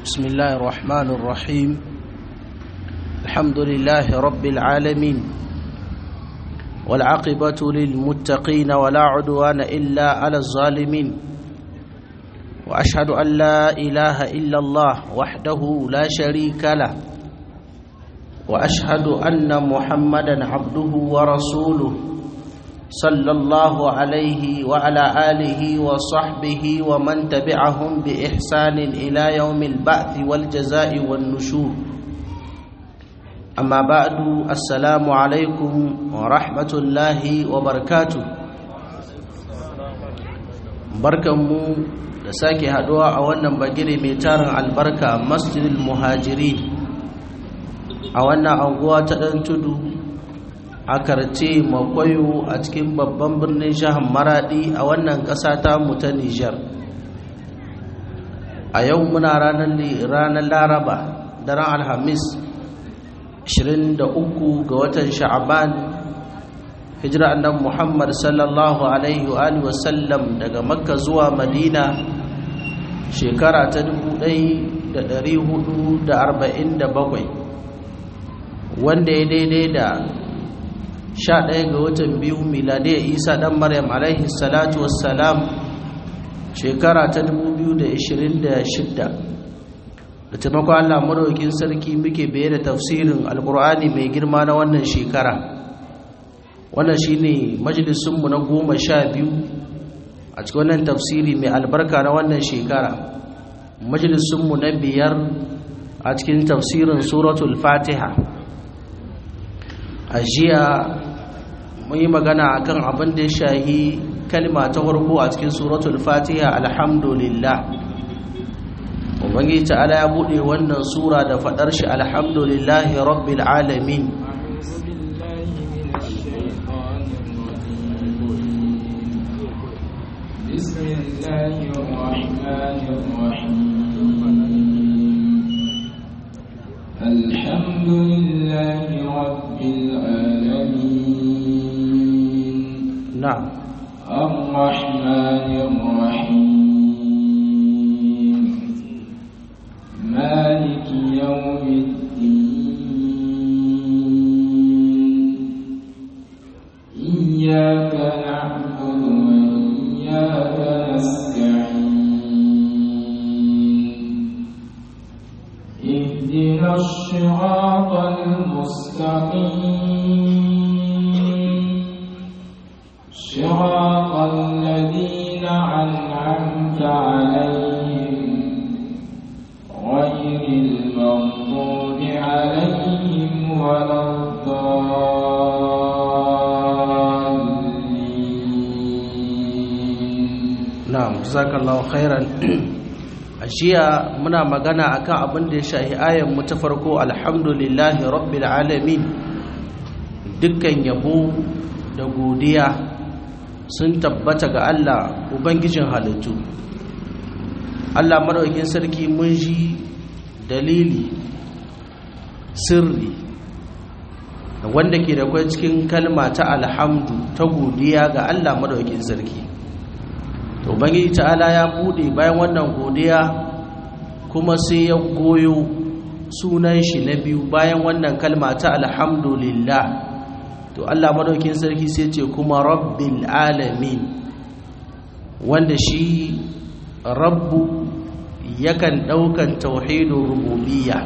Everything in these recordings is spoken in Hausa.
بسم الله الرحمن الرحيم الحمد لله رب العالمين والعاقبة للمتقين ولا عدوان إلا على الظالمين وأشهد أن لا إله إلا الله وحده لا شريك له وأشهد أن محمدا عبده ورسوله صلى الله عليه وعلى آله وصحبه ومن تبعهم بإحسان إلى يوم البعث والجزاء والنشور أما بعد السلام عليكم ورحمة الله وبركاته barkanmu da sake haduwa a wannan bagire mai tarin albarka masjidil muhajiri a wannan anguwa ta ɗan tudu a karce makwayo a cikin babban birnin jihar maradi a wannan ƙasa ta mu ta nijar a yau muna ranar laraba daren alhamis 23 ga watan sha'aban hijira annan muhammad sallallahu alaihi wa wasallam daga makka zuwa madina shekara ta 1447 wanda ya daidai da 11 ga watan biyu miladiyar isa dan maryam alaihi salatu wassalam shekara ta 2026 da taimakon allah maraukin sarki muke baye da tafsirin alkur'ani mai girma na wannan shekara wannan shine majalisunmu na goma sha biyu a cikin wannan tafsiri mai albarka na wannan shekara majalisunmu na biyar a cikin tafsirin suratul fatiha a jiya mun yi magana akan abin da ya shahi kalma ta farko a cikin suratul fatiha alhamdulillah ubangiji ta'ala ya bude wannan sura da fadar shi alhamdulillahi rabbil alamin بسم الله الرحمن الرحيم الحمد لله رب العالمين na'am الرحمن الرحيم مالك يوم الدين إياك نعبد وإياك نستعين اهدنا الصراط المستقيم صراط الذين أنعمت عليهم غير المغضوب عليهم ولا الضالين na'am jazakallahu khairan a jiya muna magana akan abin da ya shahi ayan mu ta farko alhamdulillahi rabbil alamin dukkan yabo da godiya sun tabbata ga Allah ubangijin halittu Allah madaukakin sarki mun ji dalili sirri wanda ke da kwai cikin kalma ta alhamdu ta godiya ga Allah madaukakin sarki to ubangiji ta'ala ya bude bayan wannan godiya kuma sai ya goyo sunan shi na biyu bayan wannan kalma ta alhamdulillah to Allah madaukin sarki sai ce kuma rabbil alamin wanda shi rabbu yakan daukan tauhidin rububiyya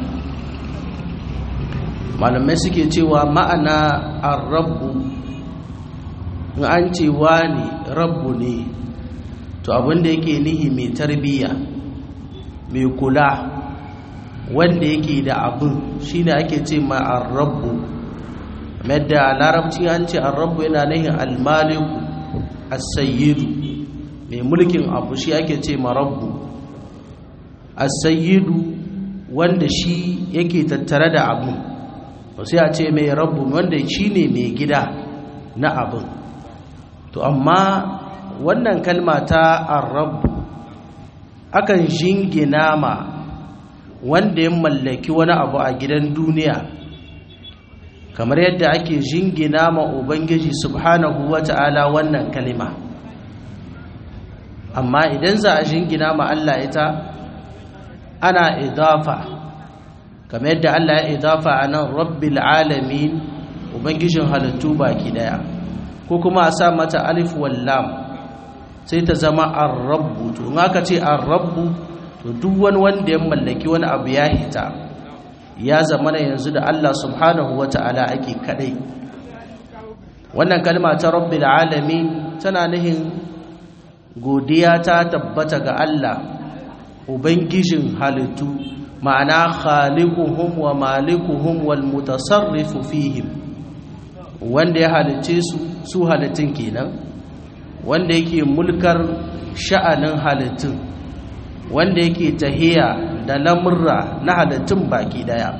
malamai suke cewa ma'ana ar-rabbu in an ce wani rabbu ne to abinda yake nihi mai tarbiyya mai kula wanda yake da abin shine ake ce ma ar-rabbu madda a larabci an ce ar-rabbu yana nihin al-maliku as-sayyidu mai mulkin abu shi ake ce ma rabbu as-sayyidu wanda shi yake tattare da abin to sai a ce mai rabbu wanda shine mai gida na abin to amma wannan kalma ta arrabu akan jingina ma wanda ya mallaki wani abu a gidan duniya kamar yadda ake jingina ma ubangiji subhanahu wata'ala wannan kalima amma idan za a jingina ma Allah ita ana idafa kamar yadda Allah ya idafa a nan rabbil alamin ubangijin halittu baki daya ko kuma a sa mata alif wallam sai ta zama ar-rabbu to in aka ce ar-rabbu to duk wani wanda ya mallaki wani abu ya hita ya zama yanzu da Allah subhanahu wata'ala ake kadai wannan kalma ta rabbil alamin tana nihin godiya ta tabbata ga Allah ubangijin halittu ma'ana khaliquhum wa malikuhum wal mutasarrifu fihim wanda ya halicce su su halittun kenan wanda yake mulkar sha'anin halittun wanda yake tahiya da lamurra na halittun baki daya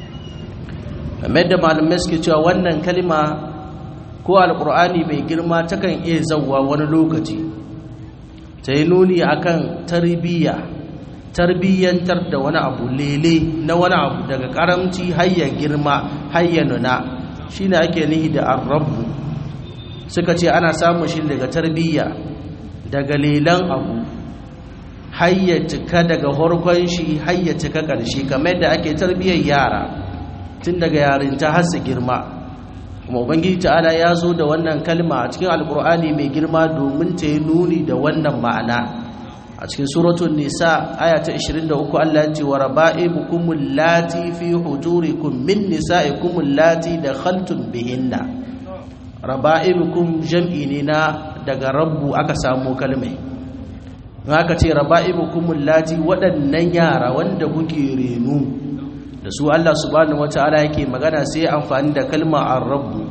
game da malamai suke cewa wannan kalma ko alkur'ani mai girma takan iya zauwa wani lokaci ta yi nuni akan tarbiyya tarbiyyantar da wani abu lele na wani abu daga karamci hayya girma hayya nuna shine ake nihi da arrabu suka ce ana samun shi daga tarbiyya daga lelan abu hayya cika daga horkon shi hayya cika ƙarshe kamar da ake tarbiyyar yara tun daga yarinta har su girma kuma ubangiji ta'ala ya zo da wannan kalma a cikin alkur'ani mai girma domin ta yi nuni da wannan ma'ana a cikin suratun nisa aya ta 23 Allah ya ce wa raba'ibukum allati fi hujurikum min nisa'ikum allati dakhaltum bihinna raba'ibukum jam'i ne na daga rabbu aka samu kalmai haka ce raba'ibukum allati waɗannan yara wanda kuke renu da su Allah subhanahu wataala yake magana sai amfani da kalma ar-rabbu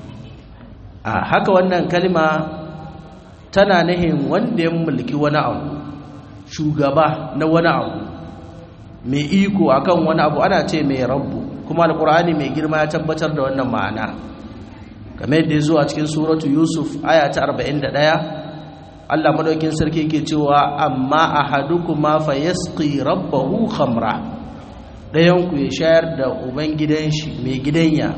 a haka wannan kalma tana nahin wanda ya mulki wani abu shugaba na wani abu mai iko akan wani abu ana ce mai rabbu kuma alkur'ani mai girma ya tabbatar da wannan ma'ana game da ya zo a cikin suratu yusuf aya ta 41 allah madaukin sarki ke cewa amma ahadukuma fa yasqi rabbahu khamra dayan ku ya shayar da uban gidan shi mai gidanya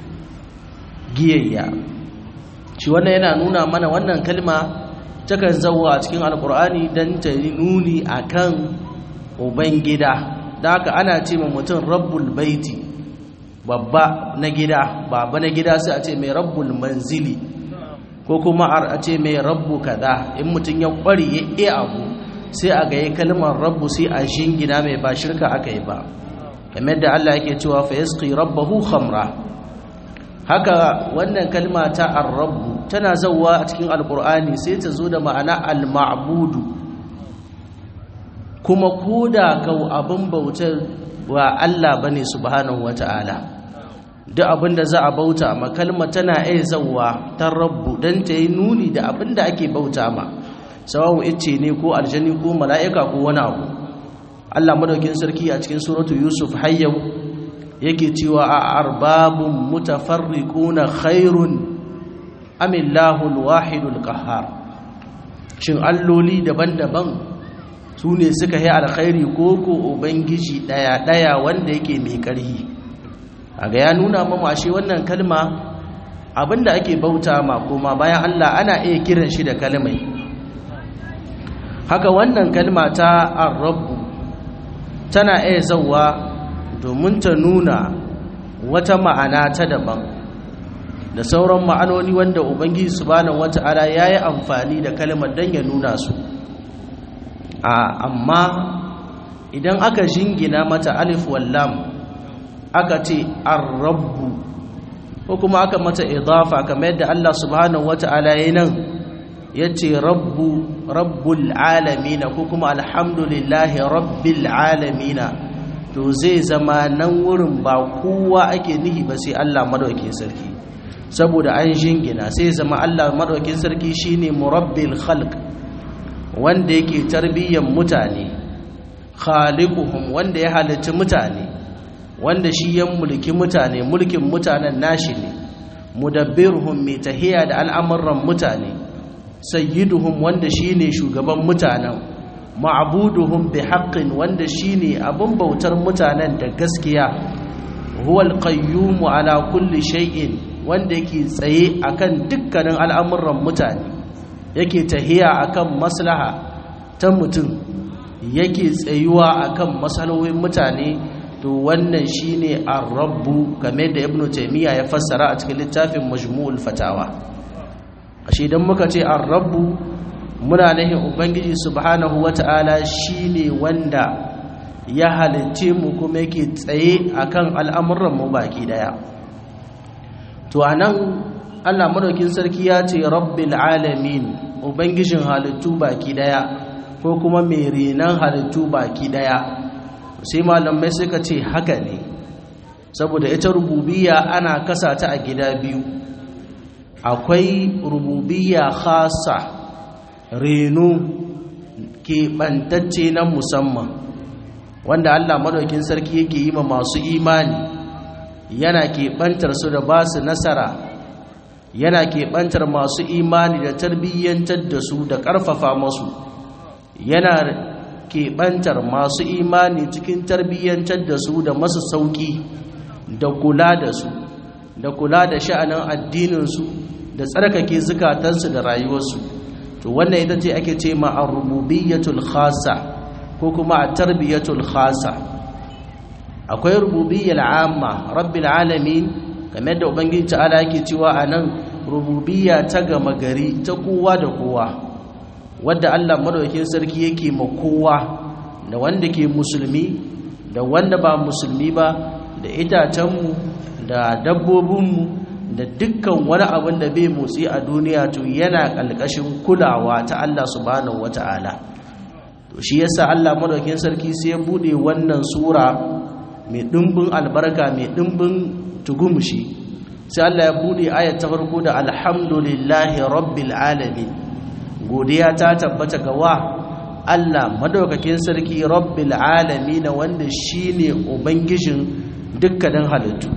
giyayya shi wannan yana nuna mana wannan kalma takan zauwa a cikin alkur'ani don ta yi nuni a kan ubangida da haka ana ce ma mutum rabbul baiti babba na gida babba na gida sai a ce mai rabbul manzili ko kuma a ce mai rabbu kaza in mutum ya kwari ya iya abu sai a gaye kalmar rabbu sai a shingina mai ba shirka aka yi ba kamar da Allah yake cewa fa yasqi rabbahu khamra haka wannan kalma ta ar-rabbu tana zauwa a cikin alkur'ani sai ta zo da ma'ana al-ma'budu kuma koda kau abin bautar wa Allah bane subhanahu wata'ala duk abin da za a bauta ma kalma tana iya zauwa ta rabbu dan ta yi nuni da abin da ake bauta ma sawawu ice ne ko aljani ko mala'ika ko wani abu Allah madaukin sarki a cikin suratu yusuf hayyau yake cewa a arbabun mutafarriquna khairun amillahul wahidul qahhar shin alloli daban-daban su ne suka yi alkhairi ko ko ubangiji daya daya wanda yake mai karhi aga ya nuna mamu ashe wannan kalma abinda ake bauta ma kuma bayan Allah ana iya kiran shi da kalmai haka wannan kalma ta ar-rabb tana iya zawwa domin ta nuna wata ma'ana ta daban da sauran ma'anoni wanda ubangiji subhanahu wata'ala yayi amfani da kalmar dan ya nuna su a amma idan aka jingina mata alif wallam aka ce ar-rabb ko kuma aka mata idafa kamar yadda Allah subhanahu wata'ala yayin nan yace rabbu rabbul alamin ko kuma alhamdulillahi rabbil alamin to zai zama nan wurin ba kowa ake nihi ba sai Allah madaukakin sarki saboda an jingina sai zama Allah madaukakin sarki shine murabbil khalq wanda yake tarbiyyar mutane khaliquhum wanda ya halicci mutane wanda shi ya mulki mutane mulkin mutanen nashi ne mudabbiruhum mai tahiya da al'amuran mutane sayyiduhum wanda shine shugaban mutanen ma'buduhum bi haqqin wanda shine abun bautar mutanen da gaskiya huwal qayyum ala kulli shay'in wanda yake tsaye akan dukkanin al'amuran mutane yake tahiya akan maslaha ta mutum yake tsayuwa akan matsalolin mutane to wannan shine ar-rabbu kamar da ibnu taymiya ya fassara a cikin littafin majmu'ul fatawa ashe idan muka ce ar-rabbu muna nahin ubangiji subhanahu wata'ala shine wanda ya halicce mu kuma yake tsaye akan al'amuran mu baki daya to anan Allah madaukin sarki ya ce rabbil alamin ubangijin halittu baki daya ko kuma mai renan halittu baki daya sai malamai suka ce haka ne saboda ita rububiyya ana kasa ta a gida biyu akwai rububiyya khasa reno keɓantacce na musamman wanda Allah madaukin sarki yake yi ma masu imani yana keɓantar su da ba su nasara yana keɓantar masu imani da tarbiyyantar da su da ƙarfafa masu yana keɓantar masu imani cikin tarbiyyantar da su da masu sauƙi da kula da su da kula da sha'anin addininsu da tsarkake zukatansu da rayuwarsu to wannan ita ce ake ce ma ar-rububiyyatul khassa ko kuma at-tarbiyatul khassa akwai rububiyyal amma rabbil alamin kamar da ubangiji ta'ala yake cewa anan rububiyya ta gama gari ta kowa da kowa wadda Allah madaukakin sarki yake ma kowa da wanda ke musulmi da wanda ba musulmi ba da itacenmu da dabbobinmu da dukkan wani abin da bai motsi a duniya to yana ƙalƙashin kulawa ta Allah subhanahu wata'ala to shi yasa Allah madaukakin sarki sai ya bude wannan sura mai dimbin albarka mai dimbin tugumushi sai Allah ya bude ayat ta farko da alhamdulillahi rabbil alamin godiya ta tabbata ga wa Allah madaukakin sarki rabbil alamin wanda shine ubangijin dukkanin halittu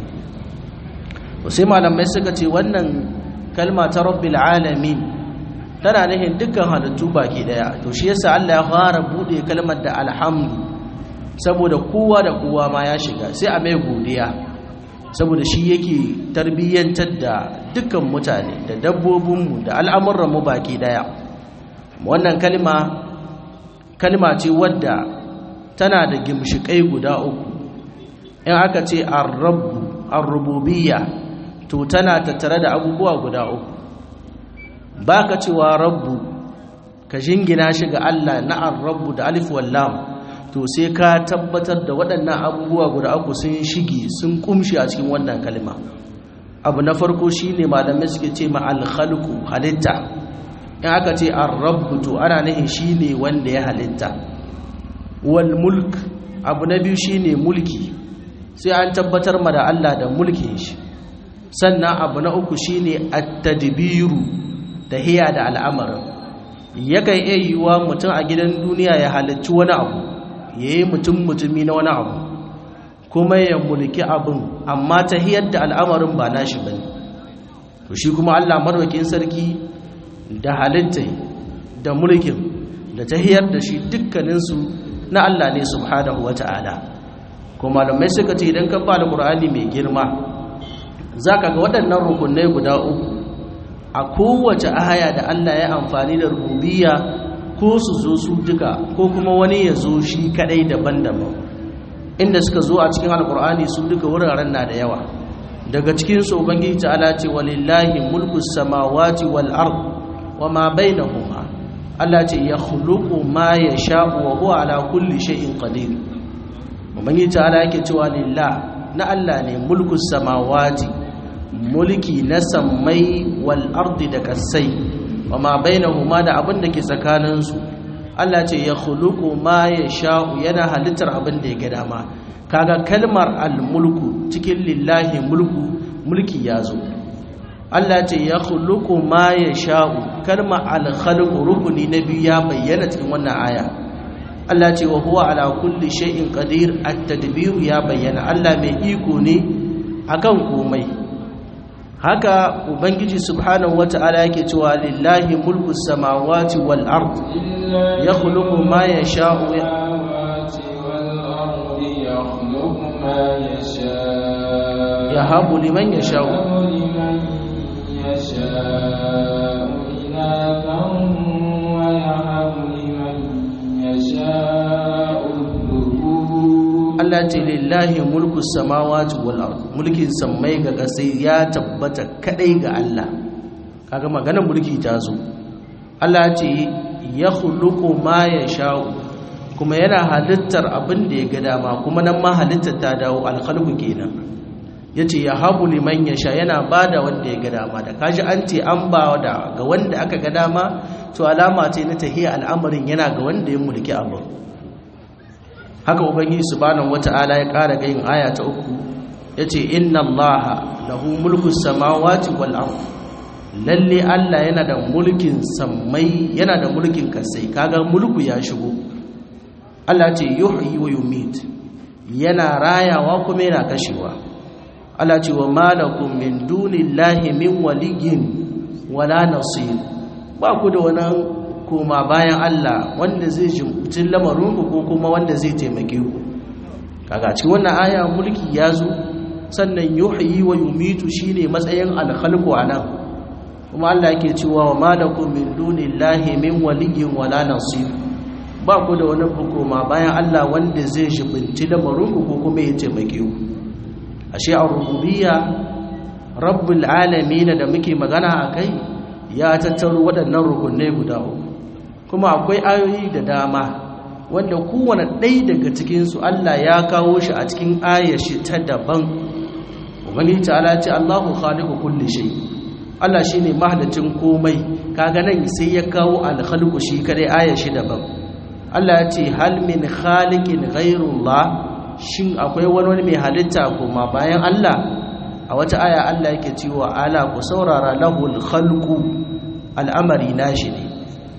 sai malamai suka ce wannan kalma ta rabbil alamin tana nufin dukkan halittu baki daya to shi yasa Allah ya fara bude kalmar da alhamdu saboda kowa da kowa ma ya shiga sai a mai godiya saboda shi yake tarbiyyantar da dukkan mutane da dabbobinmu da al'amuranmu baki daya wannan kalma kalma ce wadda tana da gimshikai guda uku in aka ce ar-rububiyya to tana tattare da abubuwa guda uku baka cewa rabbu ka jingina shi ga Allah na ar-rabbu da alif wal lam to sai ka tabbatar da waɗannan abubuwa guda uku sun shige sun kumshi a cikin wannan kalma abu na farko shine malamai suke ce ma al-khalqu halitta in aka ce ar-rabbu to ana nufin shine wanda ya halitta wal mulk abu na biyu shine mulki sai an tabbatar ma da Allah da mulkin shi sannan abu na uku shine at-tadbiru tahiya da al'amarin yakan iya yiwuwa mutum a gidan duniya ya halarci wani abu yayi mutum mutumi na wani abu kuma ya mulki abin amma tahiyar da al'amarin ba nashi bane to shi kuma Allah madaukakin sarki da halitta da mulkin da tahiyar da shi dukkaninsu na Allah ne subhanahu wata'ala kuma malamai suka ce idan ka ba alqur'ani mai girma zaka ga waɗannan rukunai guda uku a kowace aya da Allah ya amfani da rububiyya ko su zo su duka ko kuma wani ya zo shi kadai daban-daban inda suka zo a cikin alqur'ani su duka wuraren na da yawa daga cikin su ubangiji ta'ala ce walillahi mulku samawati wal ard wama bainahuma Allah ce ya khuluqu ma yasha'u wa huwa ala kulli shay'in qadir ubangiji ta'ala yake cewa lillah na Allah ne mulku samawati mulki na sammai wal ardi da kasai wama bainahuma da abin da ke tsakanin su Allah ce ya khuluqu ma yasha'u yana halittar abin da ya ga dama kaga kalmar al mulku cikin lillahi mulku mulki yazo Allah ce ya khuluqu ma yasha'u kalma al-khalqu rukuni na biyu ya bayyana cikin wannan aya Allah ce wa huwa ala kulli shay'in qadir at-tadbir ya bayyana Allah mai iko ne akan komai haka ubangiji subhanahu wata'ala yake cewa lillahi mulku samawati wal ard yakhluqu ma yasha'u yahabu liman yasha'u يشاء إناثا ويهب لمن يشاء Allah ce lillahi mulku samawati wal ard mulkin sammai ga kasai ya tabbata kadai ga Allah kaga maganar mulki ta zo Allah ce ya khuluqu ma yasha'u kuma yana halittar abin da ya ga dama kuma nan ma halittar ta dawo alkhalqu kenan yace ya habu liman yasha yana bada wanda ya ga dama da kaji an ce an ba da ga wanda aka ga dama to alama ce na tahiya al'amarin yana ga wanda ya mulki abin haka ubangiji subhanahu wata'ala ya ƙara ga yin aya ta uku yace inna allaha lahu mulku samawati wal ard lalle Allah yana da mulkin sammai yana da mulkin kasai kaga mulku ya shigo Allah ce yuhyi wa yumit yana rayawa kuma yana kashewa Allah ce wa malakum min dunillahi min waliyyin wala nasir ba ku da wani koma bayan Allah wanda zai jimcin lamarinku ko kuma wanda zai taimake ku kaga cikin wannan aya mulki ya zo sannan yuhyi wa yumitu shine matsayin alkhalqu anan kuma Allah yake cewa wa malakum min dunillahi min waliyyin wala nasir ba ku da wani koma bayan Allah wanda zai jibinci lamarinku ko kuma ya taimake ku ashe a rububiyya rabbul alamin da muke magana akai ya tattaro waɗannan rukunai guda uku kuma akwai ayoyi da dama wanda kowane ɗaya daga cikinsu Allah ya kawo shi a cikin ayashi ta daban ubangiji ta'ala ce Allahu khaliqu kulli shay Allah shine mahalicin komai kaga nan sai ya kawo al-khaliqu shi kadai ayashi daban Allah ya ce hal min khaliqin ghayrullah shin akwai wani mai halitta kuma bayan Allah a wata aya Allah yake cewa ala ku saurara lahul khalqu al'amari nashi ne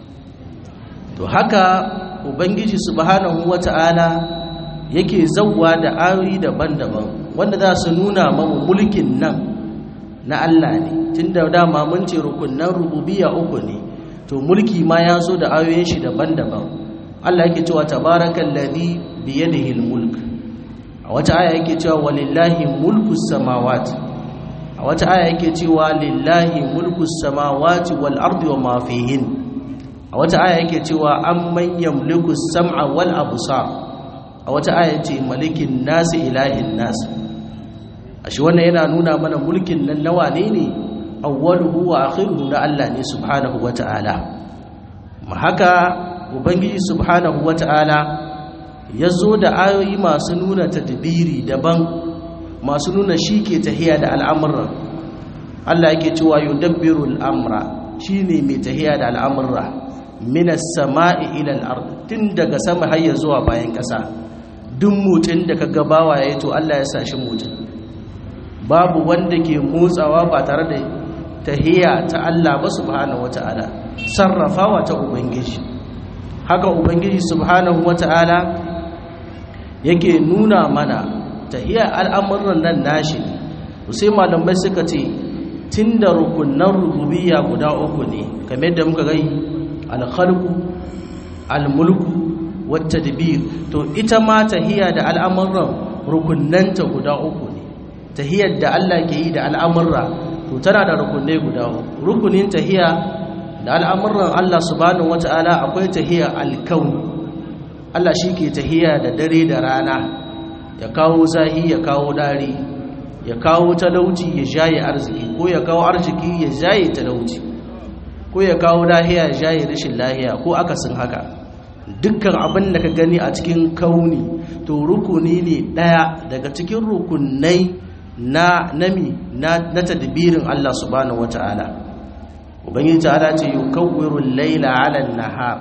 to haka ubangiji subhanahu wata'ala yake zawwa da ayoyi daban-daban wanda za su nuna mamu mulkin nan na Allah ne tunda dama mun ce rukunnan rububiyya uku ne to mulki ma ya zo da ayoyin shi daban-daban Allah yake cewa tabarakallazi biyadihi almulk a wata aya yake cewa walillahi mulku samawati a wata aya yake cewa lillahi mulku samawati wal ardi wa ma fihin a wata aya yake cewa amman yamliku sam'a wal absar a wata aya ce malikin nasi ilahin nas ashe wannan yana nuna mana mulkin nan nawa ne ne awwaluhu wa akhiruhu na Allah ne subhanahu wata'ala ma haka ubangiji subhanahu wata'ala ya zo da ayoyi masu nuna tadbiri daban masu nuna shi ke tahiya da al'amuran Allah yake cewa yudabbiru al'amra shine mai tahiya da al'amurra minas sama'i ila al tun daga sama har ya zuwa bayan ƙasa duk mutun da kaga bawa yayi to Allah ya sashi mutun babu wanda ke motsawa ba tare da tahiya ta Allah ba subhanahu wata'ala sarrafawa ta ubangiji haka ubangiji subhanahu wata'ala yake nuna mana tahiyar al'amuran nan nashi sai malamai suka ce tun da rukunan rububiyya guda uku ne kamar yadda muka gai alkhalku almulku wata dabir to ita ma tahiya da al'amuran rukunanta guda uku ne tahiyar da Allah ke yi da al'amurra to tana da rukunai guda uku rukunin tahiya da al'amuran Allah subhanahu wata'ala akwai tahiya alkauni Allah shi ke tahiya da dare da rana ya kawo zahi ya kawo dari ya kawo talauci ya jaye arziki ko ya kawo arziki ya jaye talauci ko ya kawo lahiya ya jaye rashin lahiya ko akasin haka dukkan abin da ka gani a cikin kauni to rukuni ne daya daga cikin rukunai na nami na, na tadbirin Allah subhanahu wataala ubangiji ta'ala ce yukawwiru al-laila 'ala an-nahar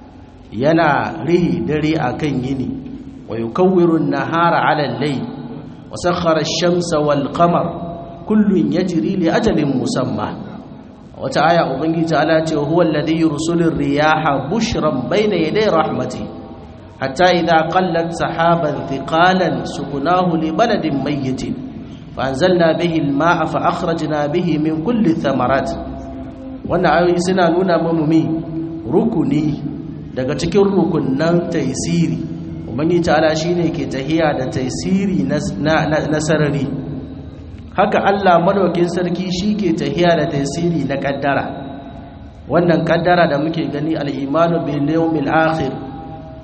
yana rihi dare akan yini wa yukawwiru an-nahara 'ala al-layl wa sakhkhara ash-shamsa wal-qamar kullun yajri li ajalin musamma wata aya ubangiji ta'ala ce huwa alladhi yursilu ar-riyaha bushran bayna yaday rahmati hatta idha qallat sahaban thiqalan suqnahu li baladin mayyitin فأنزلنا به الماء فأخرجنا به من كل الثمرات wannan ayoyi suna nuna mamumi rukuni daga cikin rukunan taisiri umarni ta'ala shine ke tahiya da taisiri na sarari haka Allah madaukin sarki shi ke tahiya da taisiri na kaddara wannan kaddara da muke gani al'imanu bil yawmil akhir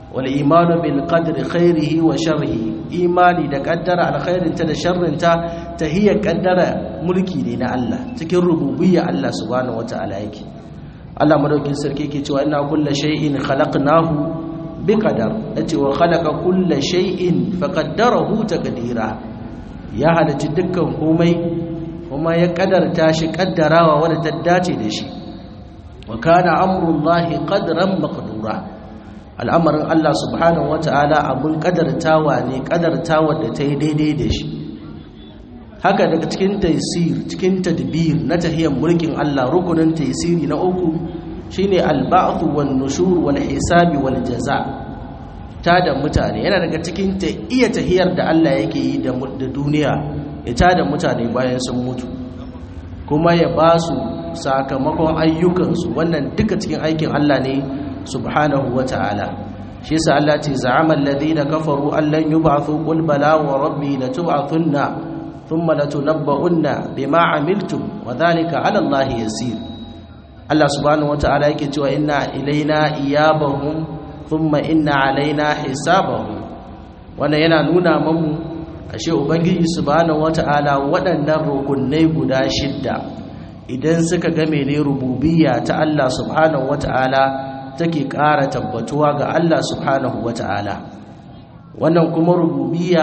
wal imanu bil qadri khairihi wa sharrihi imani da kaddara alkhairinta da sharrinta tahiyya kaddara mulki ne na Allah cikin rububiyya Allah subhanahu wataala yake Allah madaukin sarki yake cewa inna kulla shay'in khalaqnahu biqadar yace wa khalaqa kulla shay'in faqaddarahu taqdira ya halitta dukkan komai kuma ya kadarta shi kaddarawa wanda ta dace da shi wa kana amrullahi qadran maqdura al'amarin Allah subhanahu wata'ala abun kadartawa ne kadartawa da ta yi daidai da shi haka daga cikin taisir cikin tadbir na tahiyyar mulkin Allah rukunin taisiri na uku shine al-ba'th wan nushur wal hisabi wal jaza ta da mutane yana daga cikin ta iya tahiyar da Allah yake yi da duniya ya ta da mutane bayan sun mutu kuma ya ba su sakamakon ayyukansu wannan duka cikin aikin Allah ne subhanahu wa ta'ala shi yasa Allah ce za'ama alladhina kafaru an lan yub'athu qul bala wa rabbi latub'athunna thumma latunabba'unna bima 'amiltum wa dhalika 'ala Allah yasir Allah subhanahu wa ta'ala yake cewa inna ilaina iyabahum thumma inna 'alaina hisabahum wannan yana nuna mamu ashe ubangiji subhanahu wa ta'ala waɗannan rukunai guda shidda idan suka game ne rububiyya ta Allah subhanahu wa ta'ala take ƙara tabbatuwa ga Allah subhanahu wa ta'ala wannan kuma rububiya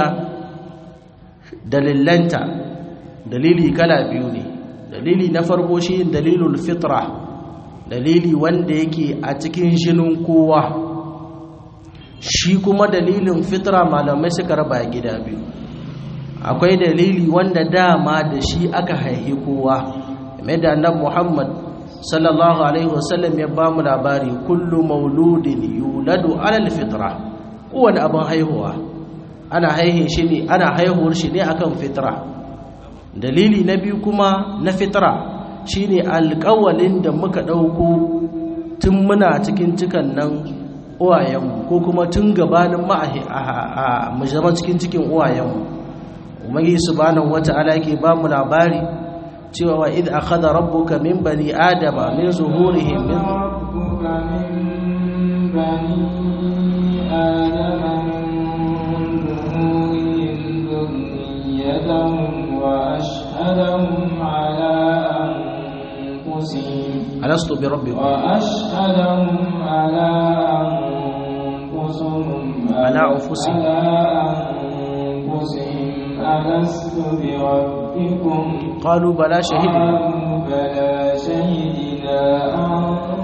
dalilanta dalili kala biyu ne dalili na farko shi dalilul fitra dalili wanda yake a cikin shinin kowa shi kuma dalilin fitra malamai suka raba gida biyu akwai dalili wanda dama da shi aka haihi kowa mai da annabi Muhammad sallallahu alaihi wasallam ya ba mu labari kullu mauludin yuladu alal fitra kowane abin haihuwa ana haihin shi ne ana haihuwar shi ne akan fitra dalili na biyu kuma na fitra shine alƙawalin da muka ɗauko tun muna cikin cikan nan uwayenmu ko kuma tun gabanin mu zama cikin cikin uwayenmu umarni subhanahu wata'ala yake ba mu labari cewa wa idh akhadha rabbuka min bani adama min zuhurihim min ربك من بني آدم من ظهورهم ذريتهم وأشهدهم على أنفسهم alastu bi rabbikum وأشهدهم على أنفسهم على أنفسهم. على أنفسهم ألست بربكم qalu bala shahidna قالوا بلى شهدنا أن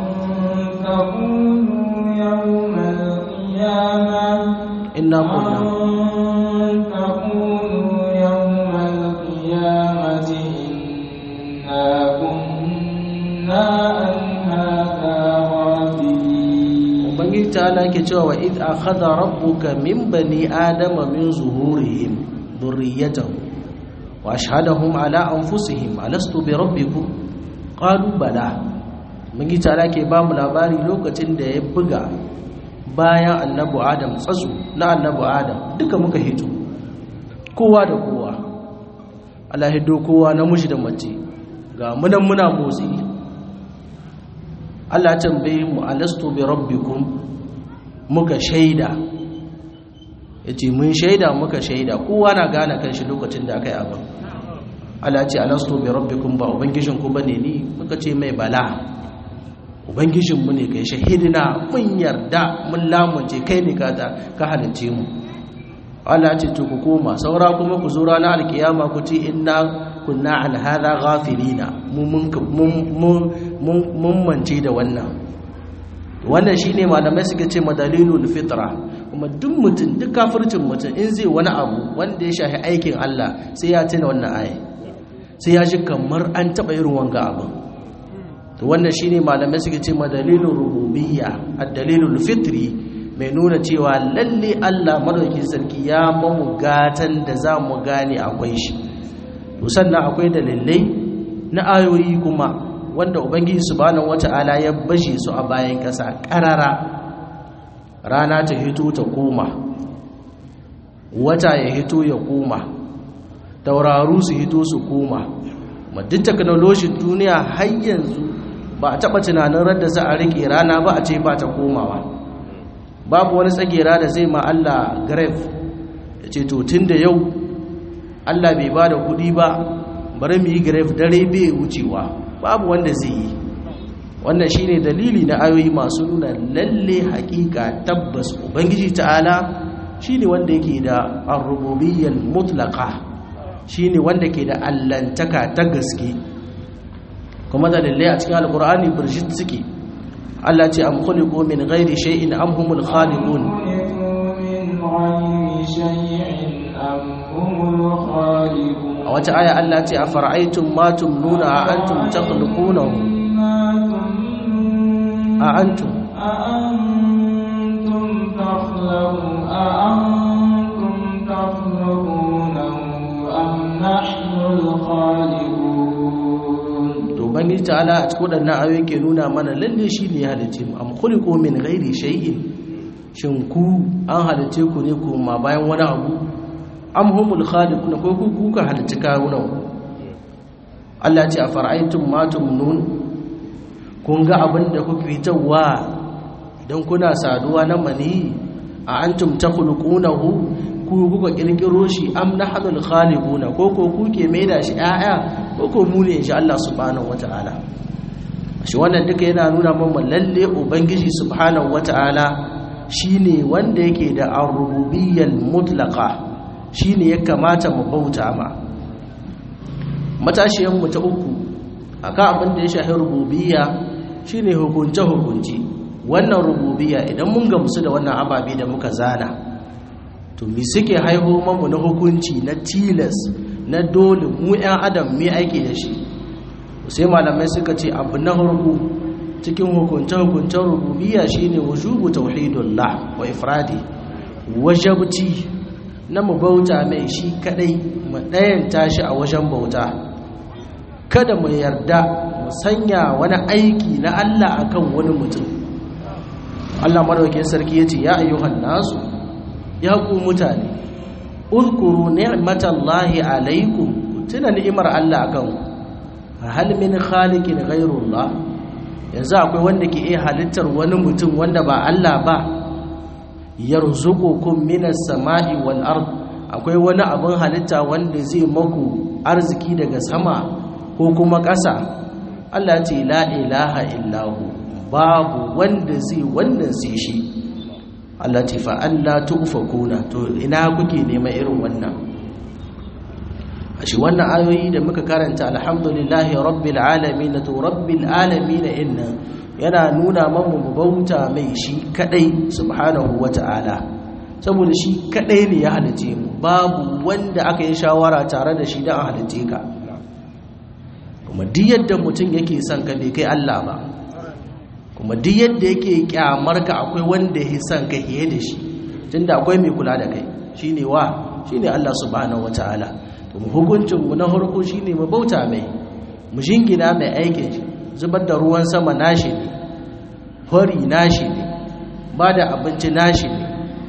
تقولوا يوم القيامة inna kunna أن تقولوا يوم القيامة إنا كنا عن هذا غافلين ubangiji ta'ala yake cewa wa idh akhadha rabbuka min bani adama min zuhurihim dhurriyyatahum wa ashhadahum ala anfusihim alastu bi rabbikum qalu bala ubangiji ta'ala ke ba mu labari lokacin da ya buga bayan annabi adam tsazu na annabi adam duka muka hito kowa da kowa Allah hiddo kowa namiji da mace ga munan muna motsi Allah tambaye mu alastu bi rabbikum muka shaida yace mun shaida muka shaida kowa na gane kanshi lokacin da akai abin Allah ce alastu bi rabbikum ba ubangijin ku bane ni muka ce mai bala ubangijin mu ne kai shahidina mun yarda mun lamunce kai ne ka ta ka halice mu Allah ce to ku koma saura kuma ku zo ranar alkiyama ku ce inna kunna an hadha ghafilina mu mun mun mun mance da wannan wannan shine malamai suka ce madalilul fitra kuma duk mutum duk kafircin mutum in zai wani abu wanda ya shafi aikin Allah sai ya tuna wannan aya sai ya ji kamar an taba irin wanga abin to wannan shine malamai suka ce madalilul rububiyya ad-dalilul fitri mai nuna cewa lalle Allah madaukakin sarki ya mamu gatan da za mu gane akwai shi to sannan akwai dalilai na ayoyi kuma wanda ubangiji subhanahu wata'ala ya bashe su a bayan ƙasa ƙarara rana ta hito ta koma wata ya hito ya koma tauraru su hito su koma duk teknolojin duniya har yanzu ba a taɓa tunanin radda za a riƙe rana ba a ce ba ta komawa babu wani tsagera da zai ma Allah grave ya ce to tun da yau Allah bai ba da kudi ba bari mu yi grave dare bai wucewa babu wanda zai yi wannan shine dalili na ayoyi masu nuna lalle hakika tabbas ubangiji ta'ala shine wanda yake da ar-rububiyyal mutlaqa shine wanda ke da allantaka ta gaske kuma dalilai a cikin alqur'ani burjit suke Allah ce am khuliqu min ghairi shay'in am humul khaliqun a wata aya Allah ce a fara'aitun ma tumnuna a antum takhluqunahu a antum أأنتم تخلقون أأنتم تخلقونه أم نحن الخالقون to bangi ta'ala a cikin wadannan ayoyi ke nuna mana lalle shi ne halice mu am khuliqu min ghairi shay'in shin ku an halice ku ne kuma bayan wani abu am humul khaliquna ko ku kuka halice kawunan Allah ce a fara'aitun ma tumnun kun ga abin da kuke fitarwa idan kuna saduwa na mani a antum takhluqunahu ku kuka kirkiro shi am nahnul khaliquna ko ko kuke maida shi aya ko ko mu ne insha Allah subhanahu wataala shi wannan duka yana nuna mana lalle ubangiji subhanahu wataala shine wanda yake da ar-rububiyyal mutlaqa shine ya kamata mu bauta ma matashiyan mu ta uku akan abin da ya shafi rububiyya shine hukunce hukunci wannan rububiyya idan mun gamsu da wannan ababe da muka zana to mi suke haihu mamu na hukunci na tilas na dole mu 'yan adam mai aiki da shi sai malamai suka ce abu na harku cikin hukunce-hukuncen rububiyya shine wujubu tauhidullah wa ifradi wajabci na mu bauta mai shi kadai mu ɗayanta shi a wajen bauta kada mu yarda mu sanya wani aiki na Allah akan wani mutum Allah madaukakin sarki yace ya ayyuhan nasu ya ku mutane uzkuru ni'matallahi alaikum tuna ni'imar Allah akan ku hal min khaliqin ghayrullah yanzu akwai wanda ke iya halittar wani mutum wanda ba Allah ba yarzuqukum minas sama'i wal ard akwai wani abin halitta wanda zai maku arziki daga sama ko kuma ƙasa Allah ce la ilaha illahu babu wanda zai wannan sai shi Allah ce fa Allah tufakuna to ina kuke nema irin wannan shi wannan ayoyi da muka karanta alhamdulillahi rabbil alamin to rabbil alamin inna yana nuna mamu mu bauta mai shi kadai subhanahu wata'ala saboda shi kadai ne ya halice mu babu wanda aka yi shawara tare da shi da a halice ka kuma duk yadda mutum yake son ka bai kai Allah ba kuma duk yadda yake kyamar ka akwai wanda ya son ka hiye da shi tunda akwai mai kula da kai shine wa shine Allah subhanahu wataala to mu hukuncin mu na farko shine mu bauta mai mu jingina mai aikin shi zubar da ruwan sama nashi ne hori nashi ne ba da abinci nashi ne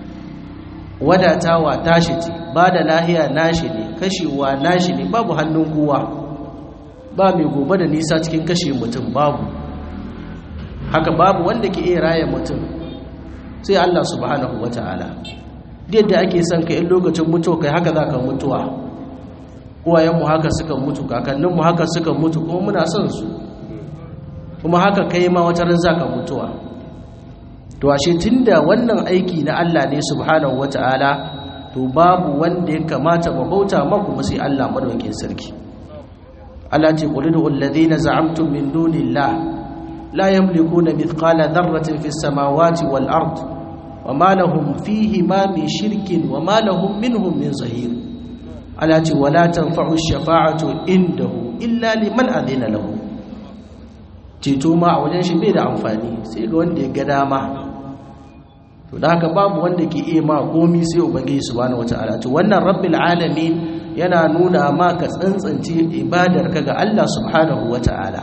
wadatawa tashi ce ba da lahiya nashi ne kashewa nashi ne babu hannun kowa ba mai gobe da nisa cikin kashe mutum babu haka babu wanda ke iya raya mutum sai Allah subhanahu wata'ala yadda ake son ka in lokacin mutuwa kai haka za ka mutuwa uwayenmu haka suka mutu kakanninmu haka suka mutu kuma muna son su kuma haka kai ma wata ran za ka mutuwa to ashe tunda wannan aiki na Allah ne subhanahu wata'ala to babu wanda ya kamata mu bauta maku sai Allah madaukakin sarki Allah ce qul du alladhina za'amtum min dunillah la yamlikuna mithqala dharratin fis samawati wal ard wama lahum fihi ma min shirkin wama lahum minhum min zahir Allah ce wala tanfa'u shafa'atu indahu illa liman adina lahu ceto ma a wajen shi bai da amfani sai ga wanda ya ga dama to da haka babu wanda ke iya ma komi sai ubangiji subhanahu wata'ala to wannan rabbil alamin yana nuna ma ka tsantsance ibadar ka ga Allah subhanahu wata'ala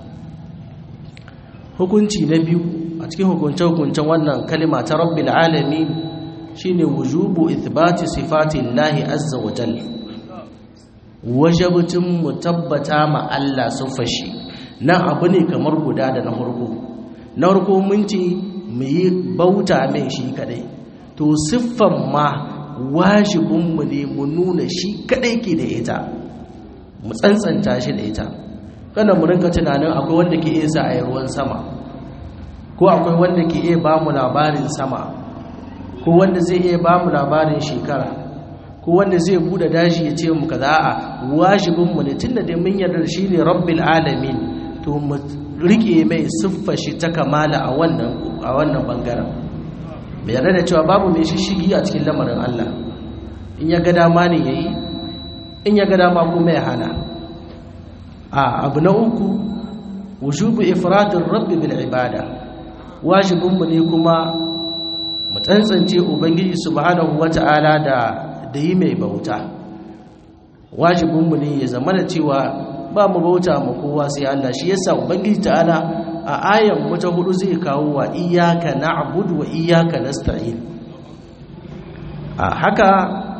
hukunci na biyu a cikin hukunce hukuncen wannan kalima ta rabbil alamin shine wujubu ithbati sifatillahi azza wa jalla wajabutun mu tabbata ma Allah sun fashi nan abu ne kamar guda da na farko na farko mun ce mu yi bauta mai shi kadai to siffan ma wajibinmu ne mu nuna shi kadai ke da ita mu tsantsanta shi da ita kada mu rinka tunanin akwai wanda ke iya sa a yi ruwan sama ko akwai wanda ke iya ba mu labarin sama ko wanda zai iya ba mu labarin shekara ko wanda zai bude dashi ya ce mu kaza a wajibinmu ne tunda dai mun yarda shi ne rabbil alamin to mu rike mai siffa shi ta kamala a wannan a wannan bangaren bai yarda da cewa babu mai shishigi a cikin lamarin Allah in ya ga dama ne yayi in ya ga dama kuma ya hana a abu na uku wujubu ifradin rabbi bil ibada wajibinmu ne kuma mu tsantsance ubangiji subhanahu wata'ala da da yi mai bauta wajibinmu ne ya zama da cewa ba mu bauta ma kowa sai Allah shi yasa ubangiji ta'ala a ayan mu ta hudu zai kawo wa iyyaka na'budu wa iyyaka nasta'in a haka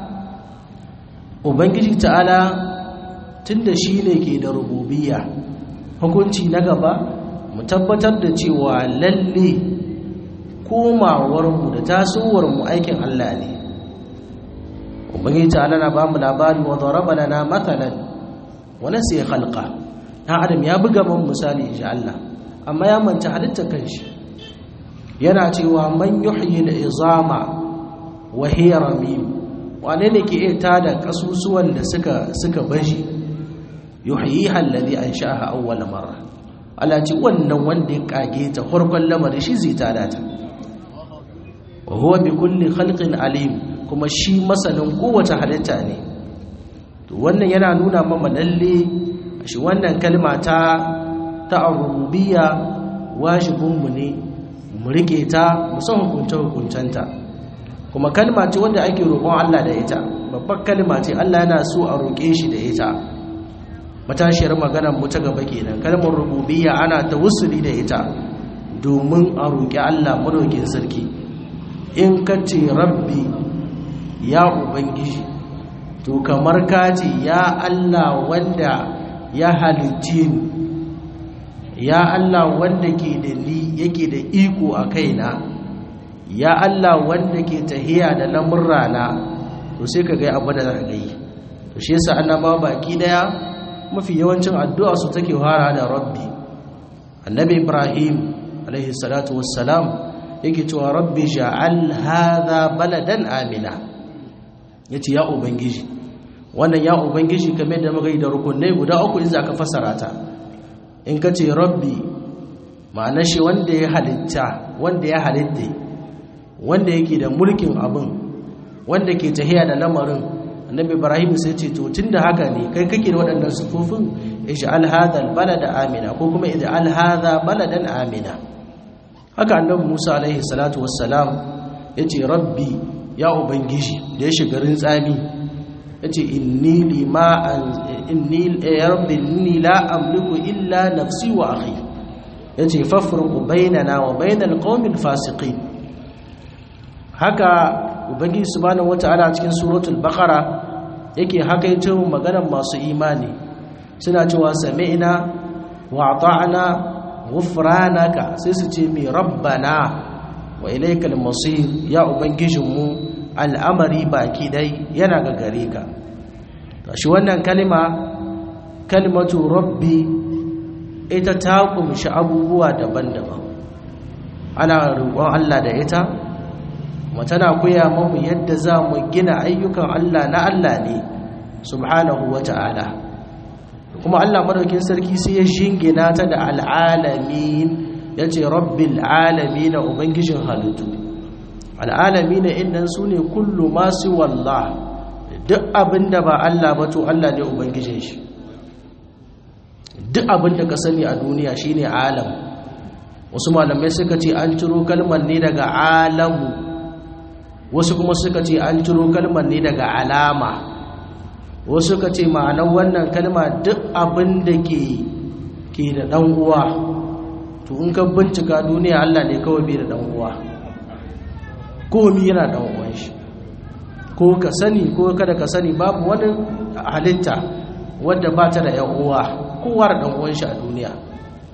ubangiji ta'ala tunda shi ne ke da rububiyya hukunci na gaba mu tabbatar da cewa lalle komawarmu da tasowarmu aikin Allah ne ubangiji ta'ala na ba mu labari wa daraba lana mathalan wa nasiya khalqa dan adam ya buga mun misali insha Allah amma ya manta halitta kanshi yana cewa man yuhyi al-izama wa hiya ramim wane ne ke iya tada kasusuwan da suka suka bashi yuhyiha alladhi ansha'aha awwal marra Allah ce wannan wanda ya kage ta farkon lamari shi zai tada ta wa huwa bi kulli khalqin alim kuma shi masanin kowace halitta ne to wannan yana nuna mama lalle shi wannan kalma ta ta rububiyya wajibin mu ne mu rike ta mu san hukunce hukuncenta kuma kalma ce wanda ake roƙon Allah da ita babbar kalma ce Allah yana so a roƙe shi da ita matashiyar maganar mu ta gaba kenan kalmar rububiyya ana tawassuli da ita domin a roƙi Allah madaukin sarki in ka ce rabbi ya ubangiji to kamar ka ce ya Allah wanda ya halicce ni ya Allah wanda ke da ni yake da iko a kaina ya Allah wanda ke tahiya da lamurrana to sai ka ga abu da za ka yi to shi yasa annabawa baki daya mafi yawancin addu'a su take fara da rabbi annabi ibrahim alaihi salatu wassalam yake cewa rabbi ja'al hadha baladan amina yace ya ubangiji wannan ya ubangiji kamar da muka yi da rukunai guda uku in zaka fassara ta in ka ce rabbi ma'ana shi wanda ya halitta wanda ya halitta wanda yake da mulkin abin wanda ke tahiya da lamarin annabi ibrahim sai ce to tunda haka ne kai kake da waɗannan sufufin ij'al hadha balada amina ko kuma ij'al hadha baladan amina haka annabi musa alaihi salatu wassalam yace rabbi ya ubangiji da ya shiga rintsami yace inni lima inni ya rabbi inni la amliku illa nafsi wa akhi yace fafruq bainana wa bainal qaumil fasiqin haka ubangiji subhanahu wataala cikin suratul baqara yake hakaito maganar masu imani suna cewa sami'na wa ata'na ghufranaka sai su ce mi rabbana wa ilaykal masir ya ubangijinmu al'amari baki dai yana ga gare ka shi wannan kalima kalimatu rabbi ita ta kumshi abubuwa daban-daban ana roƙon Allah da ita kuma tana koya mamu yadda za mu gina ayyukan Allah na Allah ne subhanahu wa ta'ala kuma Allah madaukin sarki sai ya shingina ta da al'alamin ya ce rabbil alamin ubangijin halittu al'alamin innan su ne kullu masu wallah duk abin da ba Allah ba to Allah ne ubangijin shi duk abin da ka sani a duniya shine alam wasu malamai suka ce an ciro kalmar ne daga alamu wasu kuma suka ce an ciro kalmar ne daga alama wasu suka ce ma'anar wannan kalma duk abin da ke ke da dan uwa to in ka bincika duniya Allah ne kawai bai da dan uwa komi yana dan uwan shi ko ka sani ko kada ka sani babu wani halitta wadda ba ta da yan uwa kowa da dan uwan shi a duniya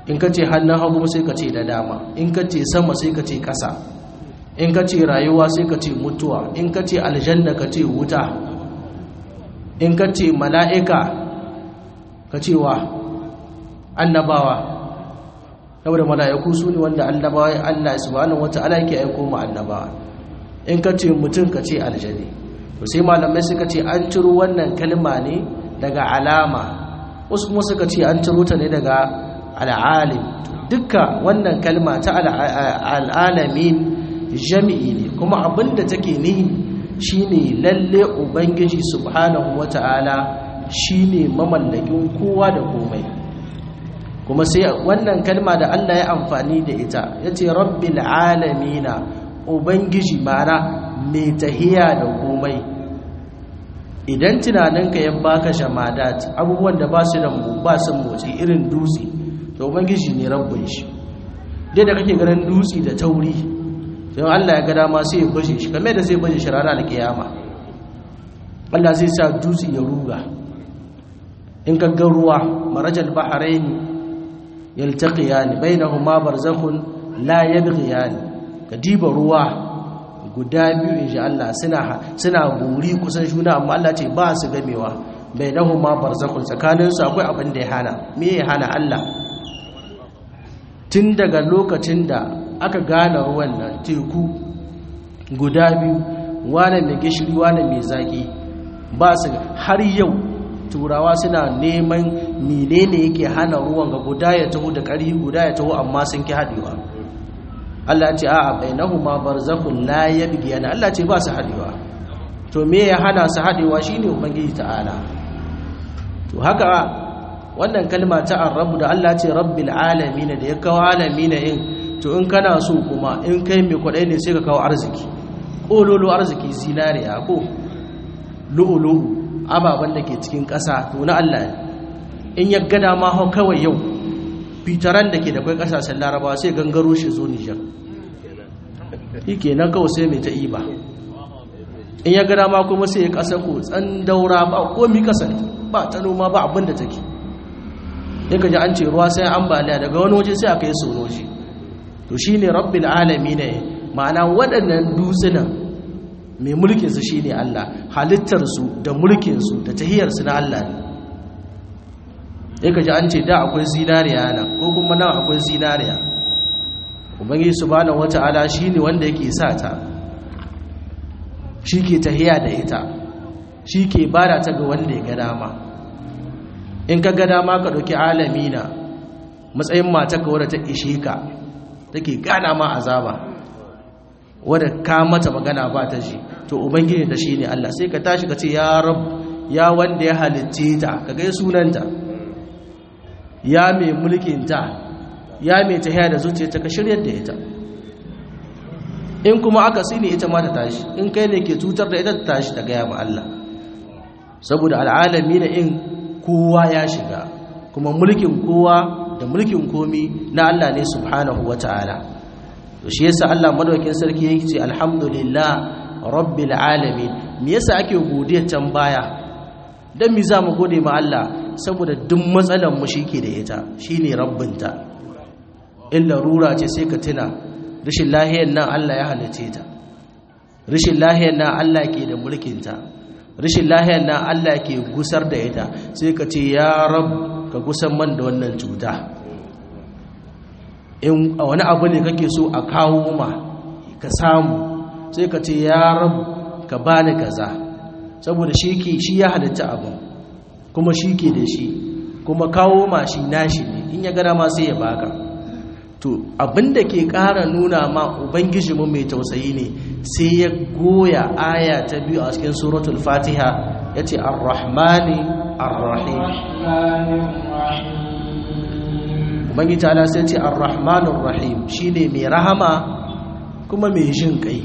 in ka ce hannun hagu sai ka ce da dama in ka ce sama sai ka ce ƙasa in ka ce rayuwa sai ka ce mutuwa in ka ce aljanna ka ce wuta in ka ce mala'ika ka ce wa annabawa saboda mala'iku su ne wanda annabawa Allah subhanahu wata'ala yake aiko mu annabawa in ka ce mutum ka ce aljani to sai malamai suka ce an ciro wannan kalma ne daga alama wasu kuma suka ce an ciro ta ne daga al'alim dukka wannan kalma ta al'alamin jami'i ne kuma abinda take nihi shine lalle ubangiji subhanahu wata'ala shine mamallakin kowa da komai kuma sai wannan kalma da Allah ya amfani da ita yace rabbil alamina ubangiji mana mai tahiya da komai idan tunaninka ya baka shamadat abubuwan da ba su da ba su motsi irin dutse to ubangiji ne rabbin shi dai da kake ganin dutse da tauri sai Allah ya ga dama sai ya baje shi kamar da zai baje shi ranar alkiyama Allah zai sa dutse ya ruga in ka ga ruwa marajal bahrain yaltaqiyan bainahuma barzakhun la yabghiyan ka diba ruwa guda biyu insha Allah suna suna buri kusan juna amma Allah ce ba su gamewa bainahuma barzakhun tsakanin su akwai abin da ya hana me ya hana Allah tun daga lokacin da aka gane ruwan nan teku guda biyu wane mai gishiri wane mai zaki ba su har yau turawa suna neman menene yake hana ruwan ga guda ya taho da ƙari guda ya taho amma sun ki haɗewa Allah ce a'a bainahuma barzakhun la yabghiyana Allah ce ba su haɗewa to me ya hana su haɗewa shine ubangiji ta'ala to haka wannan kalma ta arrabu da Allah ce rabbil alamin da ya kawo alamin in to in kana so kuma in kai mai kwadai ne sai ka kawo arziki kololo arziki zinariya ko lu'ulu'u ababen da ke cikin ƙasa to na Allah ne in ya gada ma hau kawai yau fitaran da ke da kwai ƙasashen larabawa sai gangaro shi zo nijar shi ke nan kawai sai mai ta iba in ya gada ma kuma sai ya ƙasa ko tsan daura ba komi ƙasa ba ta noma ba abin da take ya gaji an ce ruwa sai ambaliya daga wani waje sai aka yi sonoji to shi ne rabbil alami ne ma'ana waɗannan dutsunan mai mulkinsu shi ne Allah halittarsu da mulkinsu da tahiyarsu na Allah ne ya kaji an ce da akwai zinariya nan ko kuma nan akwai zinariya ubangi subhanahu wata'ala shi ne wanda yake sa ta shi ke tahiya da ita shi ke bada ta ga wanda ya ga dama in ka ga dama ka ɗauki alamina matsayin mata ka wadda ta ishe ka take gana ma azaba wadda ka mata magana ba ta shi to ubangiji da shi ne Allah sai ka tashi ka ce ya rab ya wanda ya halitte ta ka gai sunanta ya mai mulkin ta ya mai tahiya da zuciyarta ka shiryar da ita in kuma aka sini ita ma ta tashi in kai ne ke cutar da ita ta tashi ta gaya ma Allah saboda al'alami na in kowa ya shiga kuma mulkin kowa da mulkin komi na Allah ne subhanahu wa ta'ala to shi yasa Allah madaukakin sarki yake ce alhamdulillah rabbil alamin me yasa ake godiya can baya dan mi za mu gode ma Allah saboda duk matsalan mu shike da ita shine rabbinta illa rura ce sai ka tuna rashin lahiyar nan Allah ya halice ta rashin lahiyar nan Allah ke da mulkin ta rashin lahiyar nan Allah ke gusar da ita sai ka ce ya rab ka gusan man da wannan cuta in wani abu ne kake so a kawo ma ka samu sai ka ce ya rab ka bani kaza saboda shi ke shi ya halitta abu kuma shi ke da shi kuma kawo ma shi nashi ne in ya gana ma sai ya baka to abinda ke ƙara nuna ma ubangijinmu mai tausayi ne sai ya goya aya ta biyu a cikin suratul fatiha ya ce ar-rahmani ar-rahim ubangiji ta sai ce ar-rahmanur rahim shine mai rahama kuma mai jin kai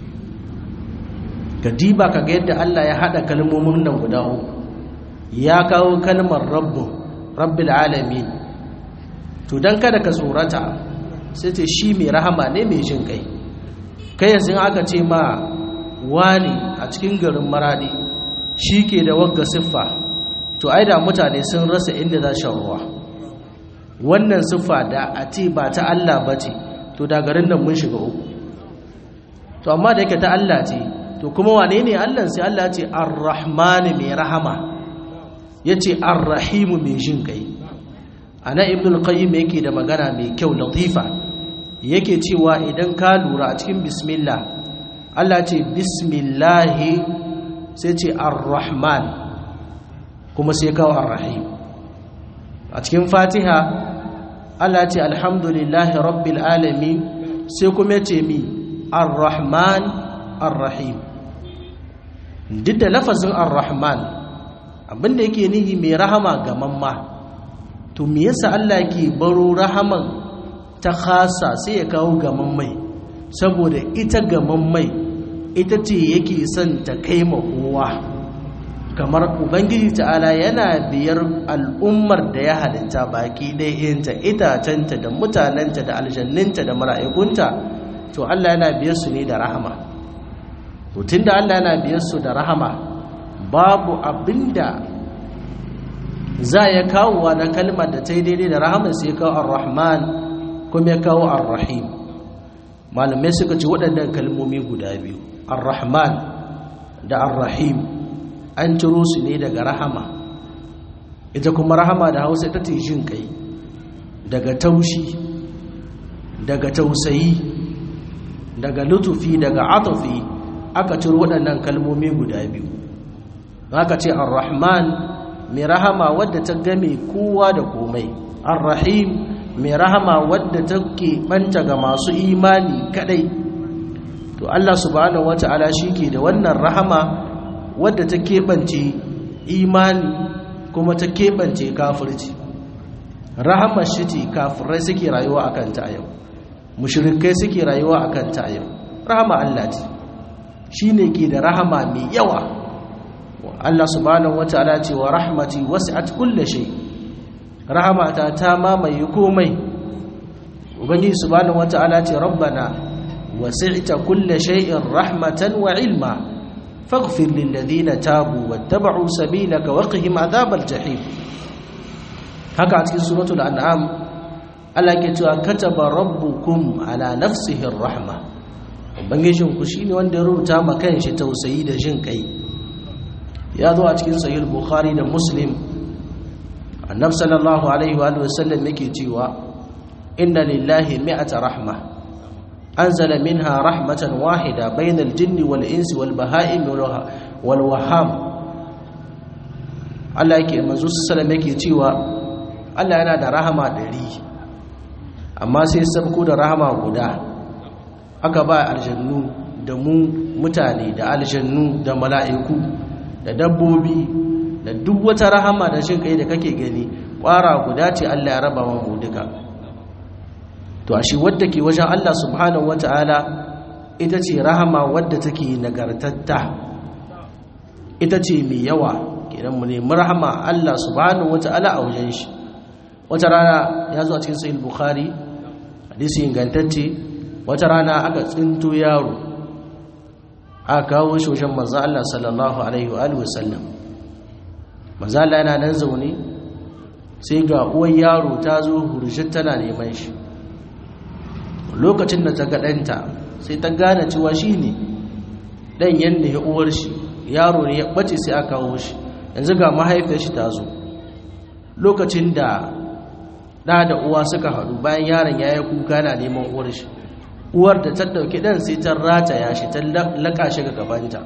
ka diba ka ga yadda Allah ya hada kalmomin nan guda uku ya kawo kalmar rabbu rabbil alamin to dan kada ka tsorata sai ce shi mai rahama ne mai jin kai kai yanzu aka ce ma wani a cikin garin maradi shi ke da wagga siffa to ai da mutane sun rasa inda za shan ruwa wannan siffa da a ce ba ta Allah ba ce to da garin nan mun shiga uku to amma da yake ta Allah ce to kuma wane ne Allah sai Allah ce ar-rahman mai rahama yace ar-rahim mai jin kai ana ibn al-qayyim yake da magana mai kyau latifa yake cewa idan ka lura a cikin bismillah Allah ce bismillah sai ce ar-rahman kuma sai kawo ar-rahim a cikin fatiha Allah ce alhamdulillahi rabbil alamin sai kuma ce mi ar-rahman ar-rahim duk da lafazin ar-rahman abinda yake nihi mai rahama ga mamma to me yasa Allah ke baro rahaman ta khasa sai ya kawo ga mammai saboda ita ga mammai ita ce yake son ta kai ma kowa kamar ubangiji ta'ala yana biyar al'ummar da ya halitta baki ɗayanta itacenta da mutanenta da aljanninta da mara'ikunta to Allah yana biyar su ne da rahama tun da Allah yana biyar su da rahama babu abinda za ya kawo wa na kalmar da ta yi daidai da rahama sai kawo ar-rahman kuma ya kawo ar-rahim malamai suka ce waɗannan kalmomi guda biyu ar-rahman da ar-rahim an ciro su ne daga rahama ita kuma rahama da hausa ta ce jin kai daga taushi daga tausayi daga lutufi daga atufi aka ciro waɗannan kalmomi guda biyu haka ce ar-rahman mai rahama wadda ta game kowa da komai ar-rahim mai rahama wadda ta banta ga masu imani kadai to Allah subhanahu wata'ala ke da wannan rahama wadda ta keɓance imani kuma ta keɓance kafirci rahamar shi ce kafirai suke rayuwa a kanta a yau mushrikai suke rayuwa a kanta a yau rahama Allah ce shi ne ke da rahama mai yawa Allah subhanahu wata'ala ce wa rahmati wasi'at kulle shay rahamata ta mamaye komai ubangiji subhanahu wata'ala ce rabbana wasi'ta kulle shay'in rahmatan wa ilma faghfir lil ladina tabu wattaba'u sabilaka waqihim adhabal jahim haka a cikin suratul an'am Allah ke cewa kataba rabbukum ala nafsihi rahma ubangijin ku shine wanda ya rubuta ma kanshi tausayi da jin kai ya zo a cikin sahih bukhari da muslim annab sallallahu alaihi wa sallam yake cewa inna lillahi mi'ata rahma anzala minha rahmatan wahida bainal jinni wal insi wal baha'im wal waham Allah yake manzo sallallahu yake cewa Allah yana da rahama ɗari amma sai sabko da rahama guda aka ba aljannu da mu mutane da aljannu da mala'iku da dabbobi da duk wata rahama da shin kai da kake gani ƙwara guda ce Allah ya raba mu duka to ashe wadda ke wajen Allah subhanahu wata'ala ita ce rahama wadda take nagartatta ita ce mai yawa kenan mu nemi rahama Allah subhanahu wata'ala a wajen shi wata rana ya zo a cikin sahih bukhari hadisi ingantacce wata rana aka tsinto yaro aka kawo shi wajen manzo Allah sallallahu alaihi wa alihi wasallam manzo Allah yana nan zaune sai ga uwar yaro ta zo hurjin tana neman shi lokacin da ta ga ɗanta sai ta gane cewa shi ne ɗan yadda ya uwar shi yaro ne ya ɓace sai aka kawo shi yanzu ga mahaifiyar shi ta zo lokacin da ɗa da uwa suka haɗu bayan yaron ya yi kuka na neman uwar shi uwar da ta ɗauki ɗan sai ta rataya shi ta laƙa shi ga gabanta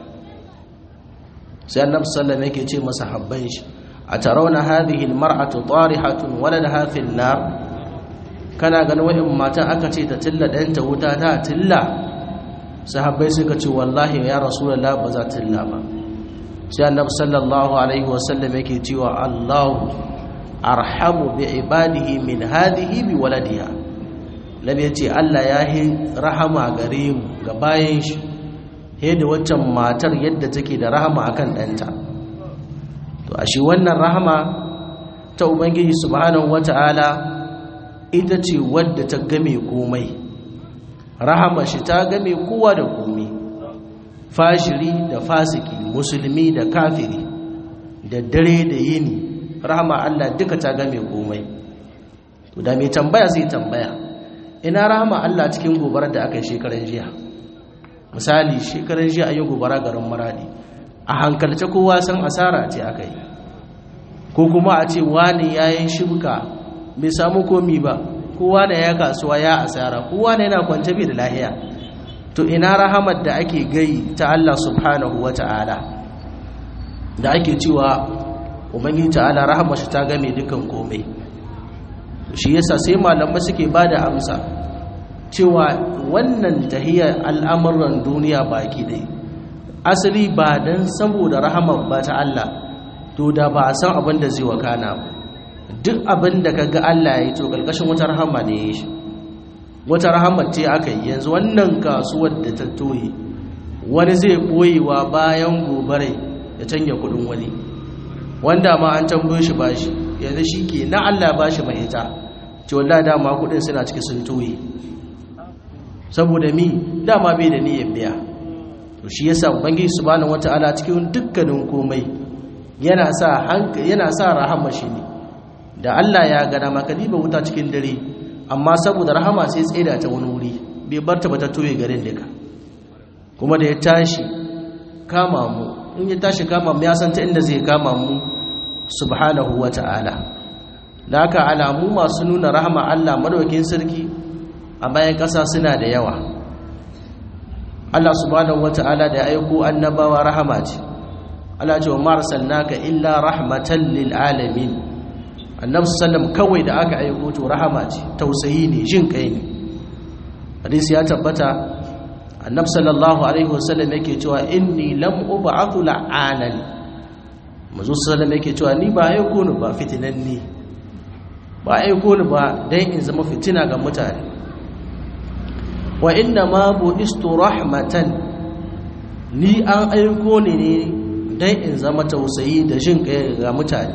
sai annabi sallallahu yake ce masa habban shi a tarawna hadhihi almar'atu tarihatun waladaha fil nar kana ganin wa'in matan aka ce ta tilla ɗanta wuta ta tilla sahabbai suka ce wallahi ya rasulullah ba za tilla ba sai annabi sallallahu alaihi wasallam yake cewa Allahu arhamu bi ibadihi min hadhihi bi waladiha nabi yace Allah ya yi rahama gare mu ga bayan shi he da waccan matar yadda take da rahama akan ɗanta to ashe wannan rahama ta ubangiji subhanahu wataala ita ce wadda ta game komai rahama shi ta game kowa da komai fashiri da fasiki musulmi da kafiri da dare da yini rahama Allah duka ta game komai da mai tambaya zai tambaya ina rahama Allah cikin gobarar da aka yi shekaran jiya misali shekaran jiya ayi gobara garin maradi a hankalce kowa san asara ce aka yi ko kuma a ce wani yayin shibka bai samu komi ba kowa da ya kasuwa ya asara kowa da yana kwance bai da lahiya to ina rahamar da ake gai ta Allah subhanahu wata'ala da ake cewa ubangiji ta'ala rahamar shi ta game dukan komai shi yasa sai malamai suke bada amsa cewa wannan tahiyar al'amuran duniya baki dai asali ba dan saboda rahamar ba ta Allah to da ba a san abin da zai wakana ba duk abin da kaga Allah ya yi to kalkashin wata rahama ne ya shi wata rahama ce aka yi yanzu wannan kasuwar da ta toye wani zai boyewa bayan gobare ya canja kudin wani wanda ma an tambaye shi bashi yanzu shi ke na Allah bashi mai ita ce wallahi dama kudin suna ciki sun toye saboda mi dama bai da niyyar biya to shi yasa ubangiji subhanahu wataala cikin dukkanin komai yana sa yana sa rahama shi ne da Allah ya gada maka diba wuta cikin dare amma saboda rahama sai tsaida ta wani wuri bai bar ta ba ta toye garin daga kuma da ya tashi kama mu in ya tashi kama mu ya san ta inda zai kama mu subhanahu wata'ala da haka alamu masu nuna rahama Allah madaukakin sarki a bayan ƙasa suna da yawa Allah subhanahu wata'ala da ya aiko annabawa rahama ce Allah ce wa marsalnaka illa rahmatan lil alamin annabi sallam kawai da aka aiko to rahama ce tausayi ne jin kai ne hadisi ya tabbata annabi sallallahu alaihi wasallam yake cewa inni lam ub'athu la'anan manzo sallam yake cewa ni ba aiko ni ba fitinanni ba aiko ni ba dan in zama fitina ga mutane wa inna ma bu'istu rahmatan ni an aiko ni ne dan in zama tausayi da jin kai ga mutane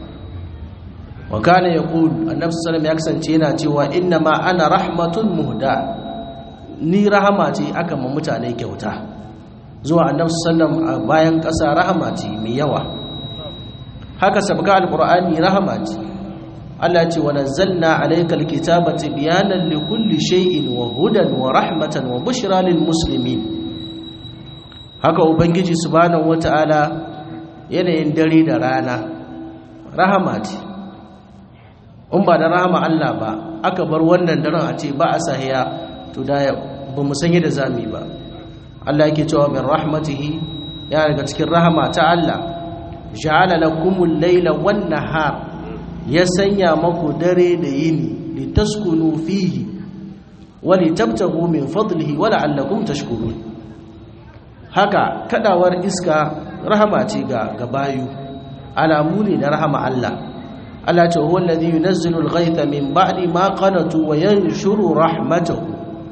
wa kana yaqul annabi sallallahu ya kasance yana cewa inna ma ana rahmatun muhda ni rahama ce aka ma mutane kyauta zuwa annabi sallallahu a bayan ƙasa rahama ce mai yawa haka sabga alqur'ani rahama ce Allah ce wa nazzalna alaykal kitaba tibyanan likulli shay'in wa hudan wa rahmatan wa bushra lil muslimin haka ubangiji subhanahu wataala yanayin dare da rana rahama ce in ba da rahama Allah ba aka bar wannan daren a ce ba a sahiya to da ba mu san yadda zamu ba Allah yake cewa min rahmatihi ya daga cikin rahama ta Allah ja'ala lakumul layla wan nahar ya sanya maku dare da yini litaskunu fihi wa litabtagu min fadlihi wa la'allakum tashkurun haka kadawar iska rahama ce ga gabayu alamu ne na rahama Allah Allah ce huwa alladhi yunazzilu al-ghaytha min ba'di ma qanatu wa yanshuru rahmatahu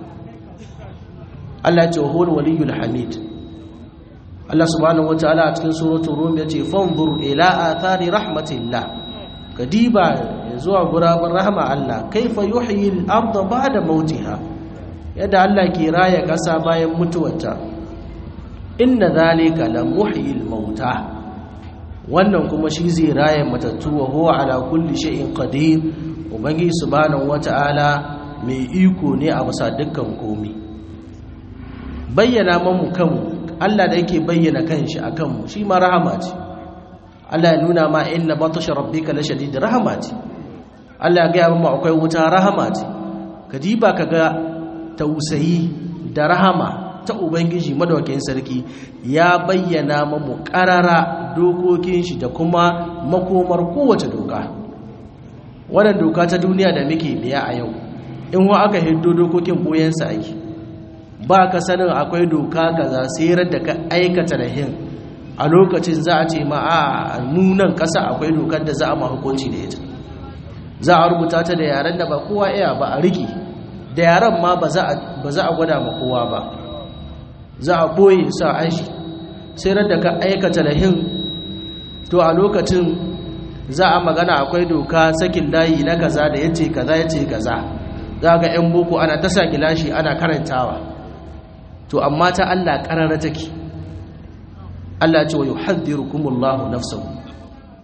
Allah ce huwa al-waliyyul hamid Allah subhanahu wataala a cikin suratul rum yace fanzur ila athari rahmatillah kadiba zuwa guraben rahama Allah kaifa yuhyi al-ardha ba'da mautiha yadda Allah ke raya kasa bayan mutuwarta inna zalika la muhyil mauta wannan kuma shi zai raya matattu wa huwa ala kulli shay'in qadir ubangi subhanahu wata'ala mai iko ne a bisa dukkan komai bayyana mamu kanmu Allah da yake bayyana kanshi akan mu shi ma rahama ce Allah ya nuna ma inna batasha rabbika la shadid rahama ce Allah ya ga mu akwai wuta rahama ce kadiba kaga tausayi da rahama ta ubangiji madawakin sarki ya bayyana mamu karara dokokin shi da kuma makomar kowace doka wannan doka ta duniya da muke biya a yau in wa aka hiddo dokokin boyensa ake ba ka sanin akwai doka kaza sayar da ka aikata da hin a lokacin za a ce ma a nunan kasa akwai dokar da za a ma hukunci da ita za a rubuta ta da yaren da ba kowa iya ba a riki da yaren ma ba za a gwada ma kowa ba za a ɓoye sa aishi sai da ka aikata lahin to a lokacin za a magana akwai doka sakin layi na kaza da yace kaza yace kaza za ga yan boko ana ta sa gilashi ana karantawa to amma ta Allah karara take Allah ce wa yuhadhdhirukumullahu nafsahu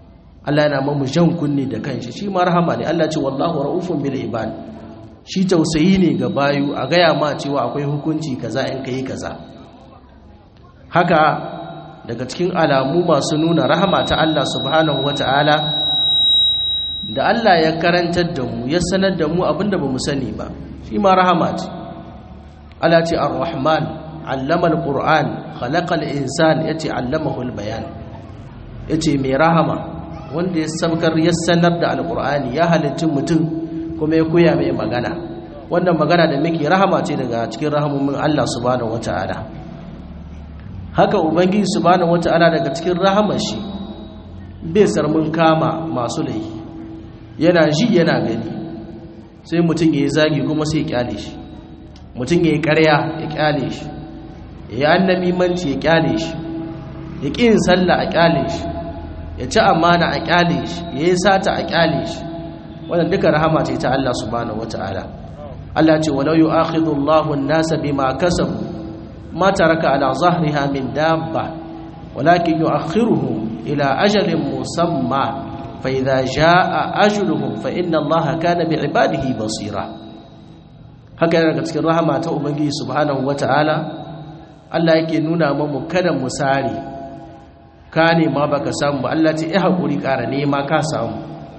Allah yana mamu jan kunni da kanshi shi ma rahama ne Allah ce wallahu raufun bil ibad shi tausayi ne ga bayu a gaya ma cewa akwai hukunci kaza in kai kaza haka daga cikin alamu masu nuna rahama ta Allah subhanahu wata'ala da Allah ya karantar da mu ya sanar da mu abinda ba mu sani ba shi ma rahama ce Allah ce ar-rahman allama al-qur'an khalaqa al-insan yace allamahu al-bayan yace mai rahama wanda ya saukar ya sanar da al-qur'ani ya halicci mutum kuma ya koya mai magana wannan magana da muke rahama ce daga cikin rahamomin Allah subhanahu wata'ala haka ubangiji subhanahu wata'ala daga cikin rahamar shi bai sarmun kama masu laifi yana ji yana gani sai mutum ya yi zagi kuma sai ya kyale shi mutum ya yi karya ya kyale shi ya yi annabi manci ya kyale shi ya ƙi yin sallah a kyale shi ya ci amana a kyale shi ya yi sata a kyale shi wannan duka rahama ce ta Allah subhanahu wata'ala Allah ce walau yu'akhidhu Allahu an-nasa bima kasabu ma taraka ala zahriha min dabba walakin yu'akhiruhum ila ajalin musamma فإذا جاء أجلهم فإن الله كان بعباده بصيرا haka daga cikin rahama ta ubangiji subhanahu wataala Allah yake nuna mamu kada mu sare ka ne ma baka samu ba Allah ce eh hakuri ƙara nema ka samu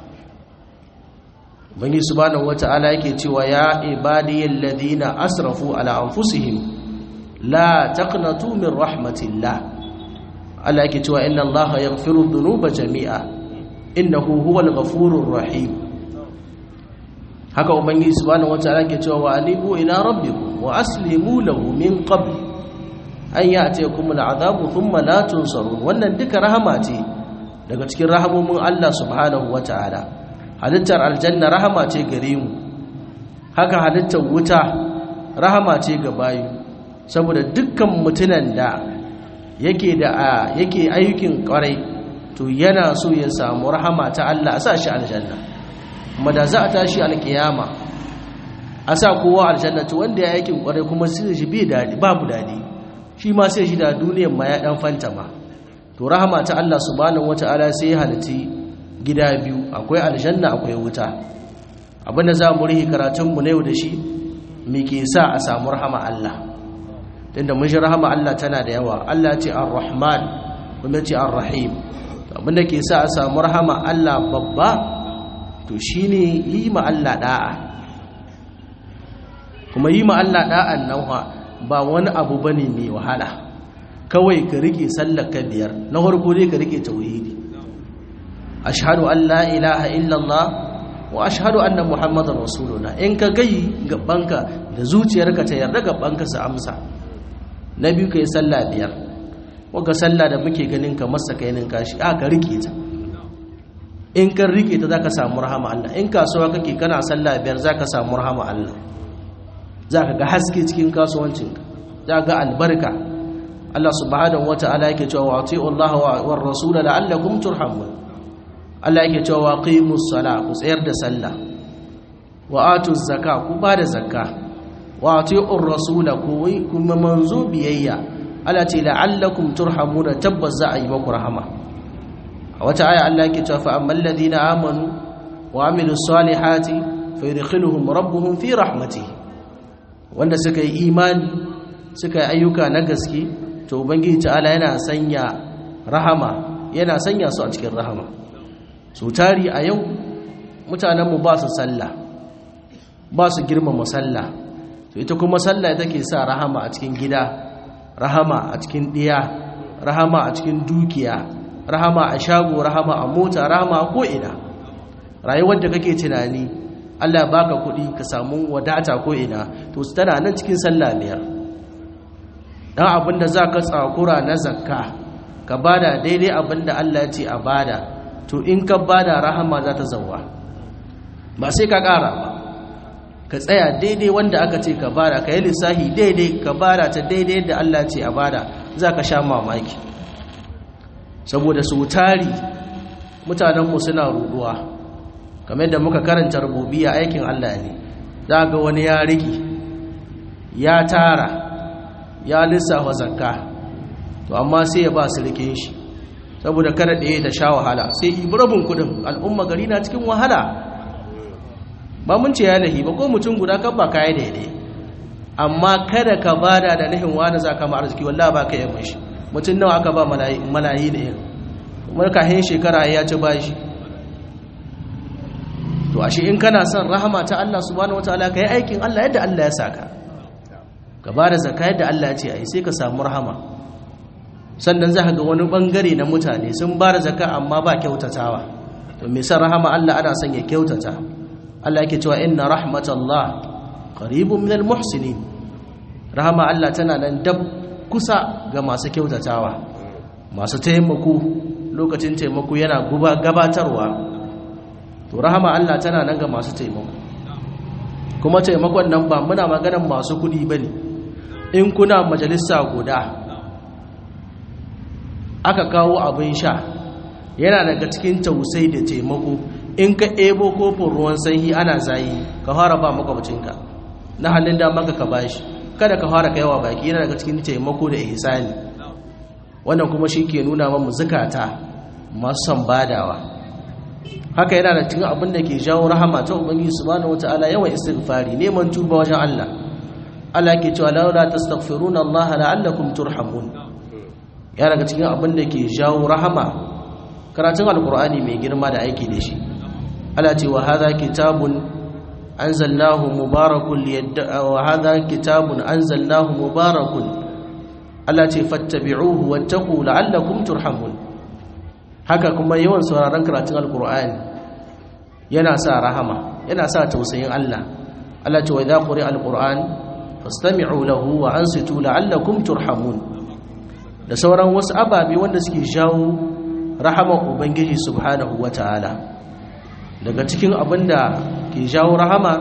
ubangiji subhanahu wataala yake cewa ya ibadiyal ladina asrafu ala anfusihim la taqnatu min rahmatillah Allah yake cewa inna Allah yaghfiru dhunuba jami'a innahu huwal ghafurur rahim haka ubangiji subhanahu wataala ke cewa wa anibu ila rabbikum wa aslimu lahu min qabl an ya'tiyakum al'adabu thumma la tunsarun wannan duka rahama ce daga cikin rahamomin Allah subhanahu wataala halittar aljanna rahama ce gare mu haka halittar wuta rahama ce ga bayu saboda dukkan mutunan da yake da yake ayyukin kwarai to yana so ya samu rahama ta Allah a sa shi aljanna kuma da za a tashi alkiyama a sa kowa aljanna to wanda ya yakin kwarai kuma sai shi bai dadi babu dadi shi ma sai shi da duniyar ma ya dan fantama to rahama ta Allah subhanahu wataala sai ya halitti gida biyu akwai aljanna akwai wuta abinda za mu rihi karatun mu na yau da shi me ke sa a samu rahama Allah tunda mun shi rahama Allah tana da yawa Allah ce ar-rahman kuma ce ar-rahim abinda ke sa a samu rahama Allah babba to shine yi ma Allah da'a kuma yi ma Allah da'an nan ba wani abu bane mai wahala kawai ka rike sallar ka biyar na farko dai ka rike tauhidi ashhadu an la ilaha illallah wa ashhadu anna muhammadar rasulullah in ka gai gabanka da zuciyarka ta yarda gabanka su amsa na biyu kai sallah biyar waka sallah da muke ganin ka masa kainin kashi a ka rike ta in ka rike ta zaka samu rahama Allah in kasuwa kake kana sallah biyar zaka samu rahama Allah zaka ga haske cikin kasuwancinka zaka ga albarka Allah subhanahu wataala yake cewa wa ati'u Allah wa rasul la'allakum turhamun Allah yake cewa qimus sala ku tsayar da sallah wa atuz zakka ku ba da zakka wa ati'u rasul ku kuma manzo biyayya Allah ce la'allakum turhamuna tabbas za a yi maku rahama a wata aya Allah yake cewa fa ammal ladina amanu wa amilus salihati fayudkhiluhum rabbuhum fi rahmatihi wanda suka yi imani suka yi ayyuka na gaske to ubangiji ta'ala yana sanya rahama yana sanya su a cikin rahama su tari a yau mutanenmu ba su sallah ba su girmama sallah to ita kuma sallah take sa rahama a cikin gida rahama a cikin ɗiya rahama a cikin dukiya rahama a shago rahama a mota rahama a ko'ina rayuwar da kake tunani allah baka kuɗi ka samu wadata ko'ina to su tana nan cikin sallah biyar ɗan abinda za ka tsakura na zakka ka bada daidai abinda allah ce a bada to in ka bada rahama za ta zauwa ba sai ka ƙara ba ka tsaya daidai wanda aka ce ka bada ka yi lissahi daidai ka bada ta daidai yadda Allah ce a bada za ka sha mamaki saboda su tari mutanenmu suna ruduwa kamar yadda muka karanta rububiya aikin Allah ne za ga wani ya riki ya tara ya lissafa zakka to amma sai ya ba su rikin shi saboda kada ɗaya ta sha wahala sai ibi rabin kudin al'umma gari na cikin wahala ba mun ce ya lahi ba ko mutum guda kan ba kayi daidai amma kada ka bada da nahin wani za ka ma arziki wallah ba ka yi mashi mutum nawa aka ba malayi da yin kuma kahin shekara ya ci bashi to ashe in kana son rahama ta Allah subhanahu wataala kai aikin Allah yadda Allah ya saka ka bada zakka yadda Allah ya ce ai sai ka samu rahama sannan za ka ga wani bangare na mutane sun bada zakka amma ba kyautatawa to me san rahama Allah ana son ya kyautata Allah yake cewa inna rahmatallah qaribun minal muhsinin rahama Allah tana nan dab kusa ga masu kyautatawa masu taimako lokacin taimako yana gabatarwa to rahama Allah tana nan ga masu taimako kuma taimakon nan ba muna maganan masu kudi bane in kuna majalisa guda aka kawo abin sha yana daga cikin tausai da taimako in ka ebo kofin ruwan sanyi ana zayi ka fara ba makwabcinka na hannun damanka ka bashi kada ka fara kaiwa baki yana daga cikin taimako da ihsani wannan kuma shi ke nuna mamu zukata masu son badawa haka yana da cikin abin da ke jawo rahama ta ubangiji subhanahu wataala yawan istighfari neman tuba wajen Allah Allah ke cewa laula tastaghfiruna Allah la'allakum turhamun ya daga cikin abin da ke jawo rahama karatun alqur'ani mai girma da aiki da shi Allah ce wa hadha kitabun anzalnahu mubarakun liyadda wa hadha kitabun anzalnahu mubarakun Allah ce fattabi'uhu wattaqu la'allakum turhamun haka kuma yawan sauraron karatun alkur'ani yana sa rahama yana sa tausayin Allah Allah ce wa idza quri'a alquran fastami'u lahu wa ansitu la'allakum turhamun da sauran wasu ababe wanda suke jawo rahama ubangiji subhanahu wataala daga cikin abinda ke jawo rahama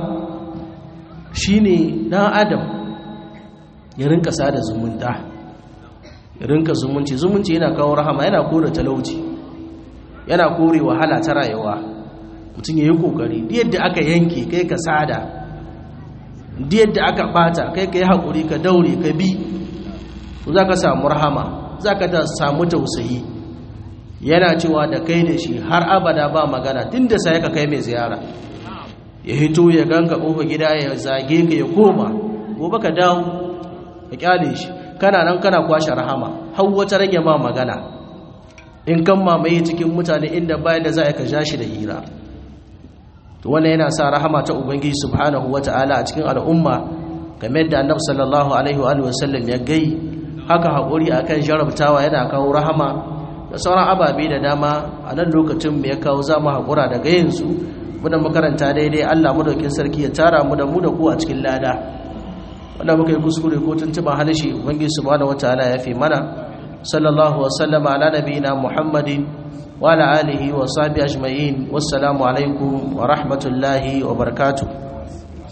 shine dan adam ya rinka sada zumunta ya rinka zumunci zumunci yana kawo rahama yana kore talauci yana kore wahala ta rayuwa mutum ya yi kokari yadda aka yanke kai ka sada yadda aka bata kai ka yi haƙuri ka daure ka bi za ka samu rahama za ka samu tausayi yana cewa da kai da shi har abada ba magana tun da sai ka kai mai ziyara ya hito ya ganka ƙofa gida ya zage ka ya koma gobe ka dawo ka kyale shi kana nan kana kwashe rahama har wata rage ma magana in kan mamaye cikin mutane inda bayan da za a ka ja shi da hira to wannan yana sa rahama ta ubangiji subhanahu wata'ala a cikin al'umma game da annabi sallallahu alaihi wa sallam ya gai haka haƙuri akan jarabtawa yana kawo rahama da sauran ababe da dama a nan lokacin mu ya kawo za mu haƙura daga yanzu muna makaranta daidai Allah madaukin sarki ya tara mu da mu da ku a cikin lada wanda muka yi kuskure ko tuntuban halishi ubangiji subhanahu wataala ya fi mana sallallahu wasallam ala nabiyina muhammadin wa ala alihi wa sahbihi ajma'in wassalamu alaikum wa rahmatullahi wa barakatuh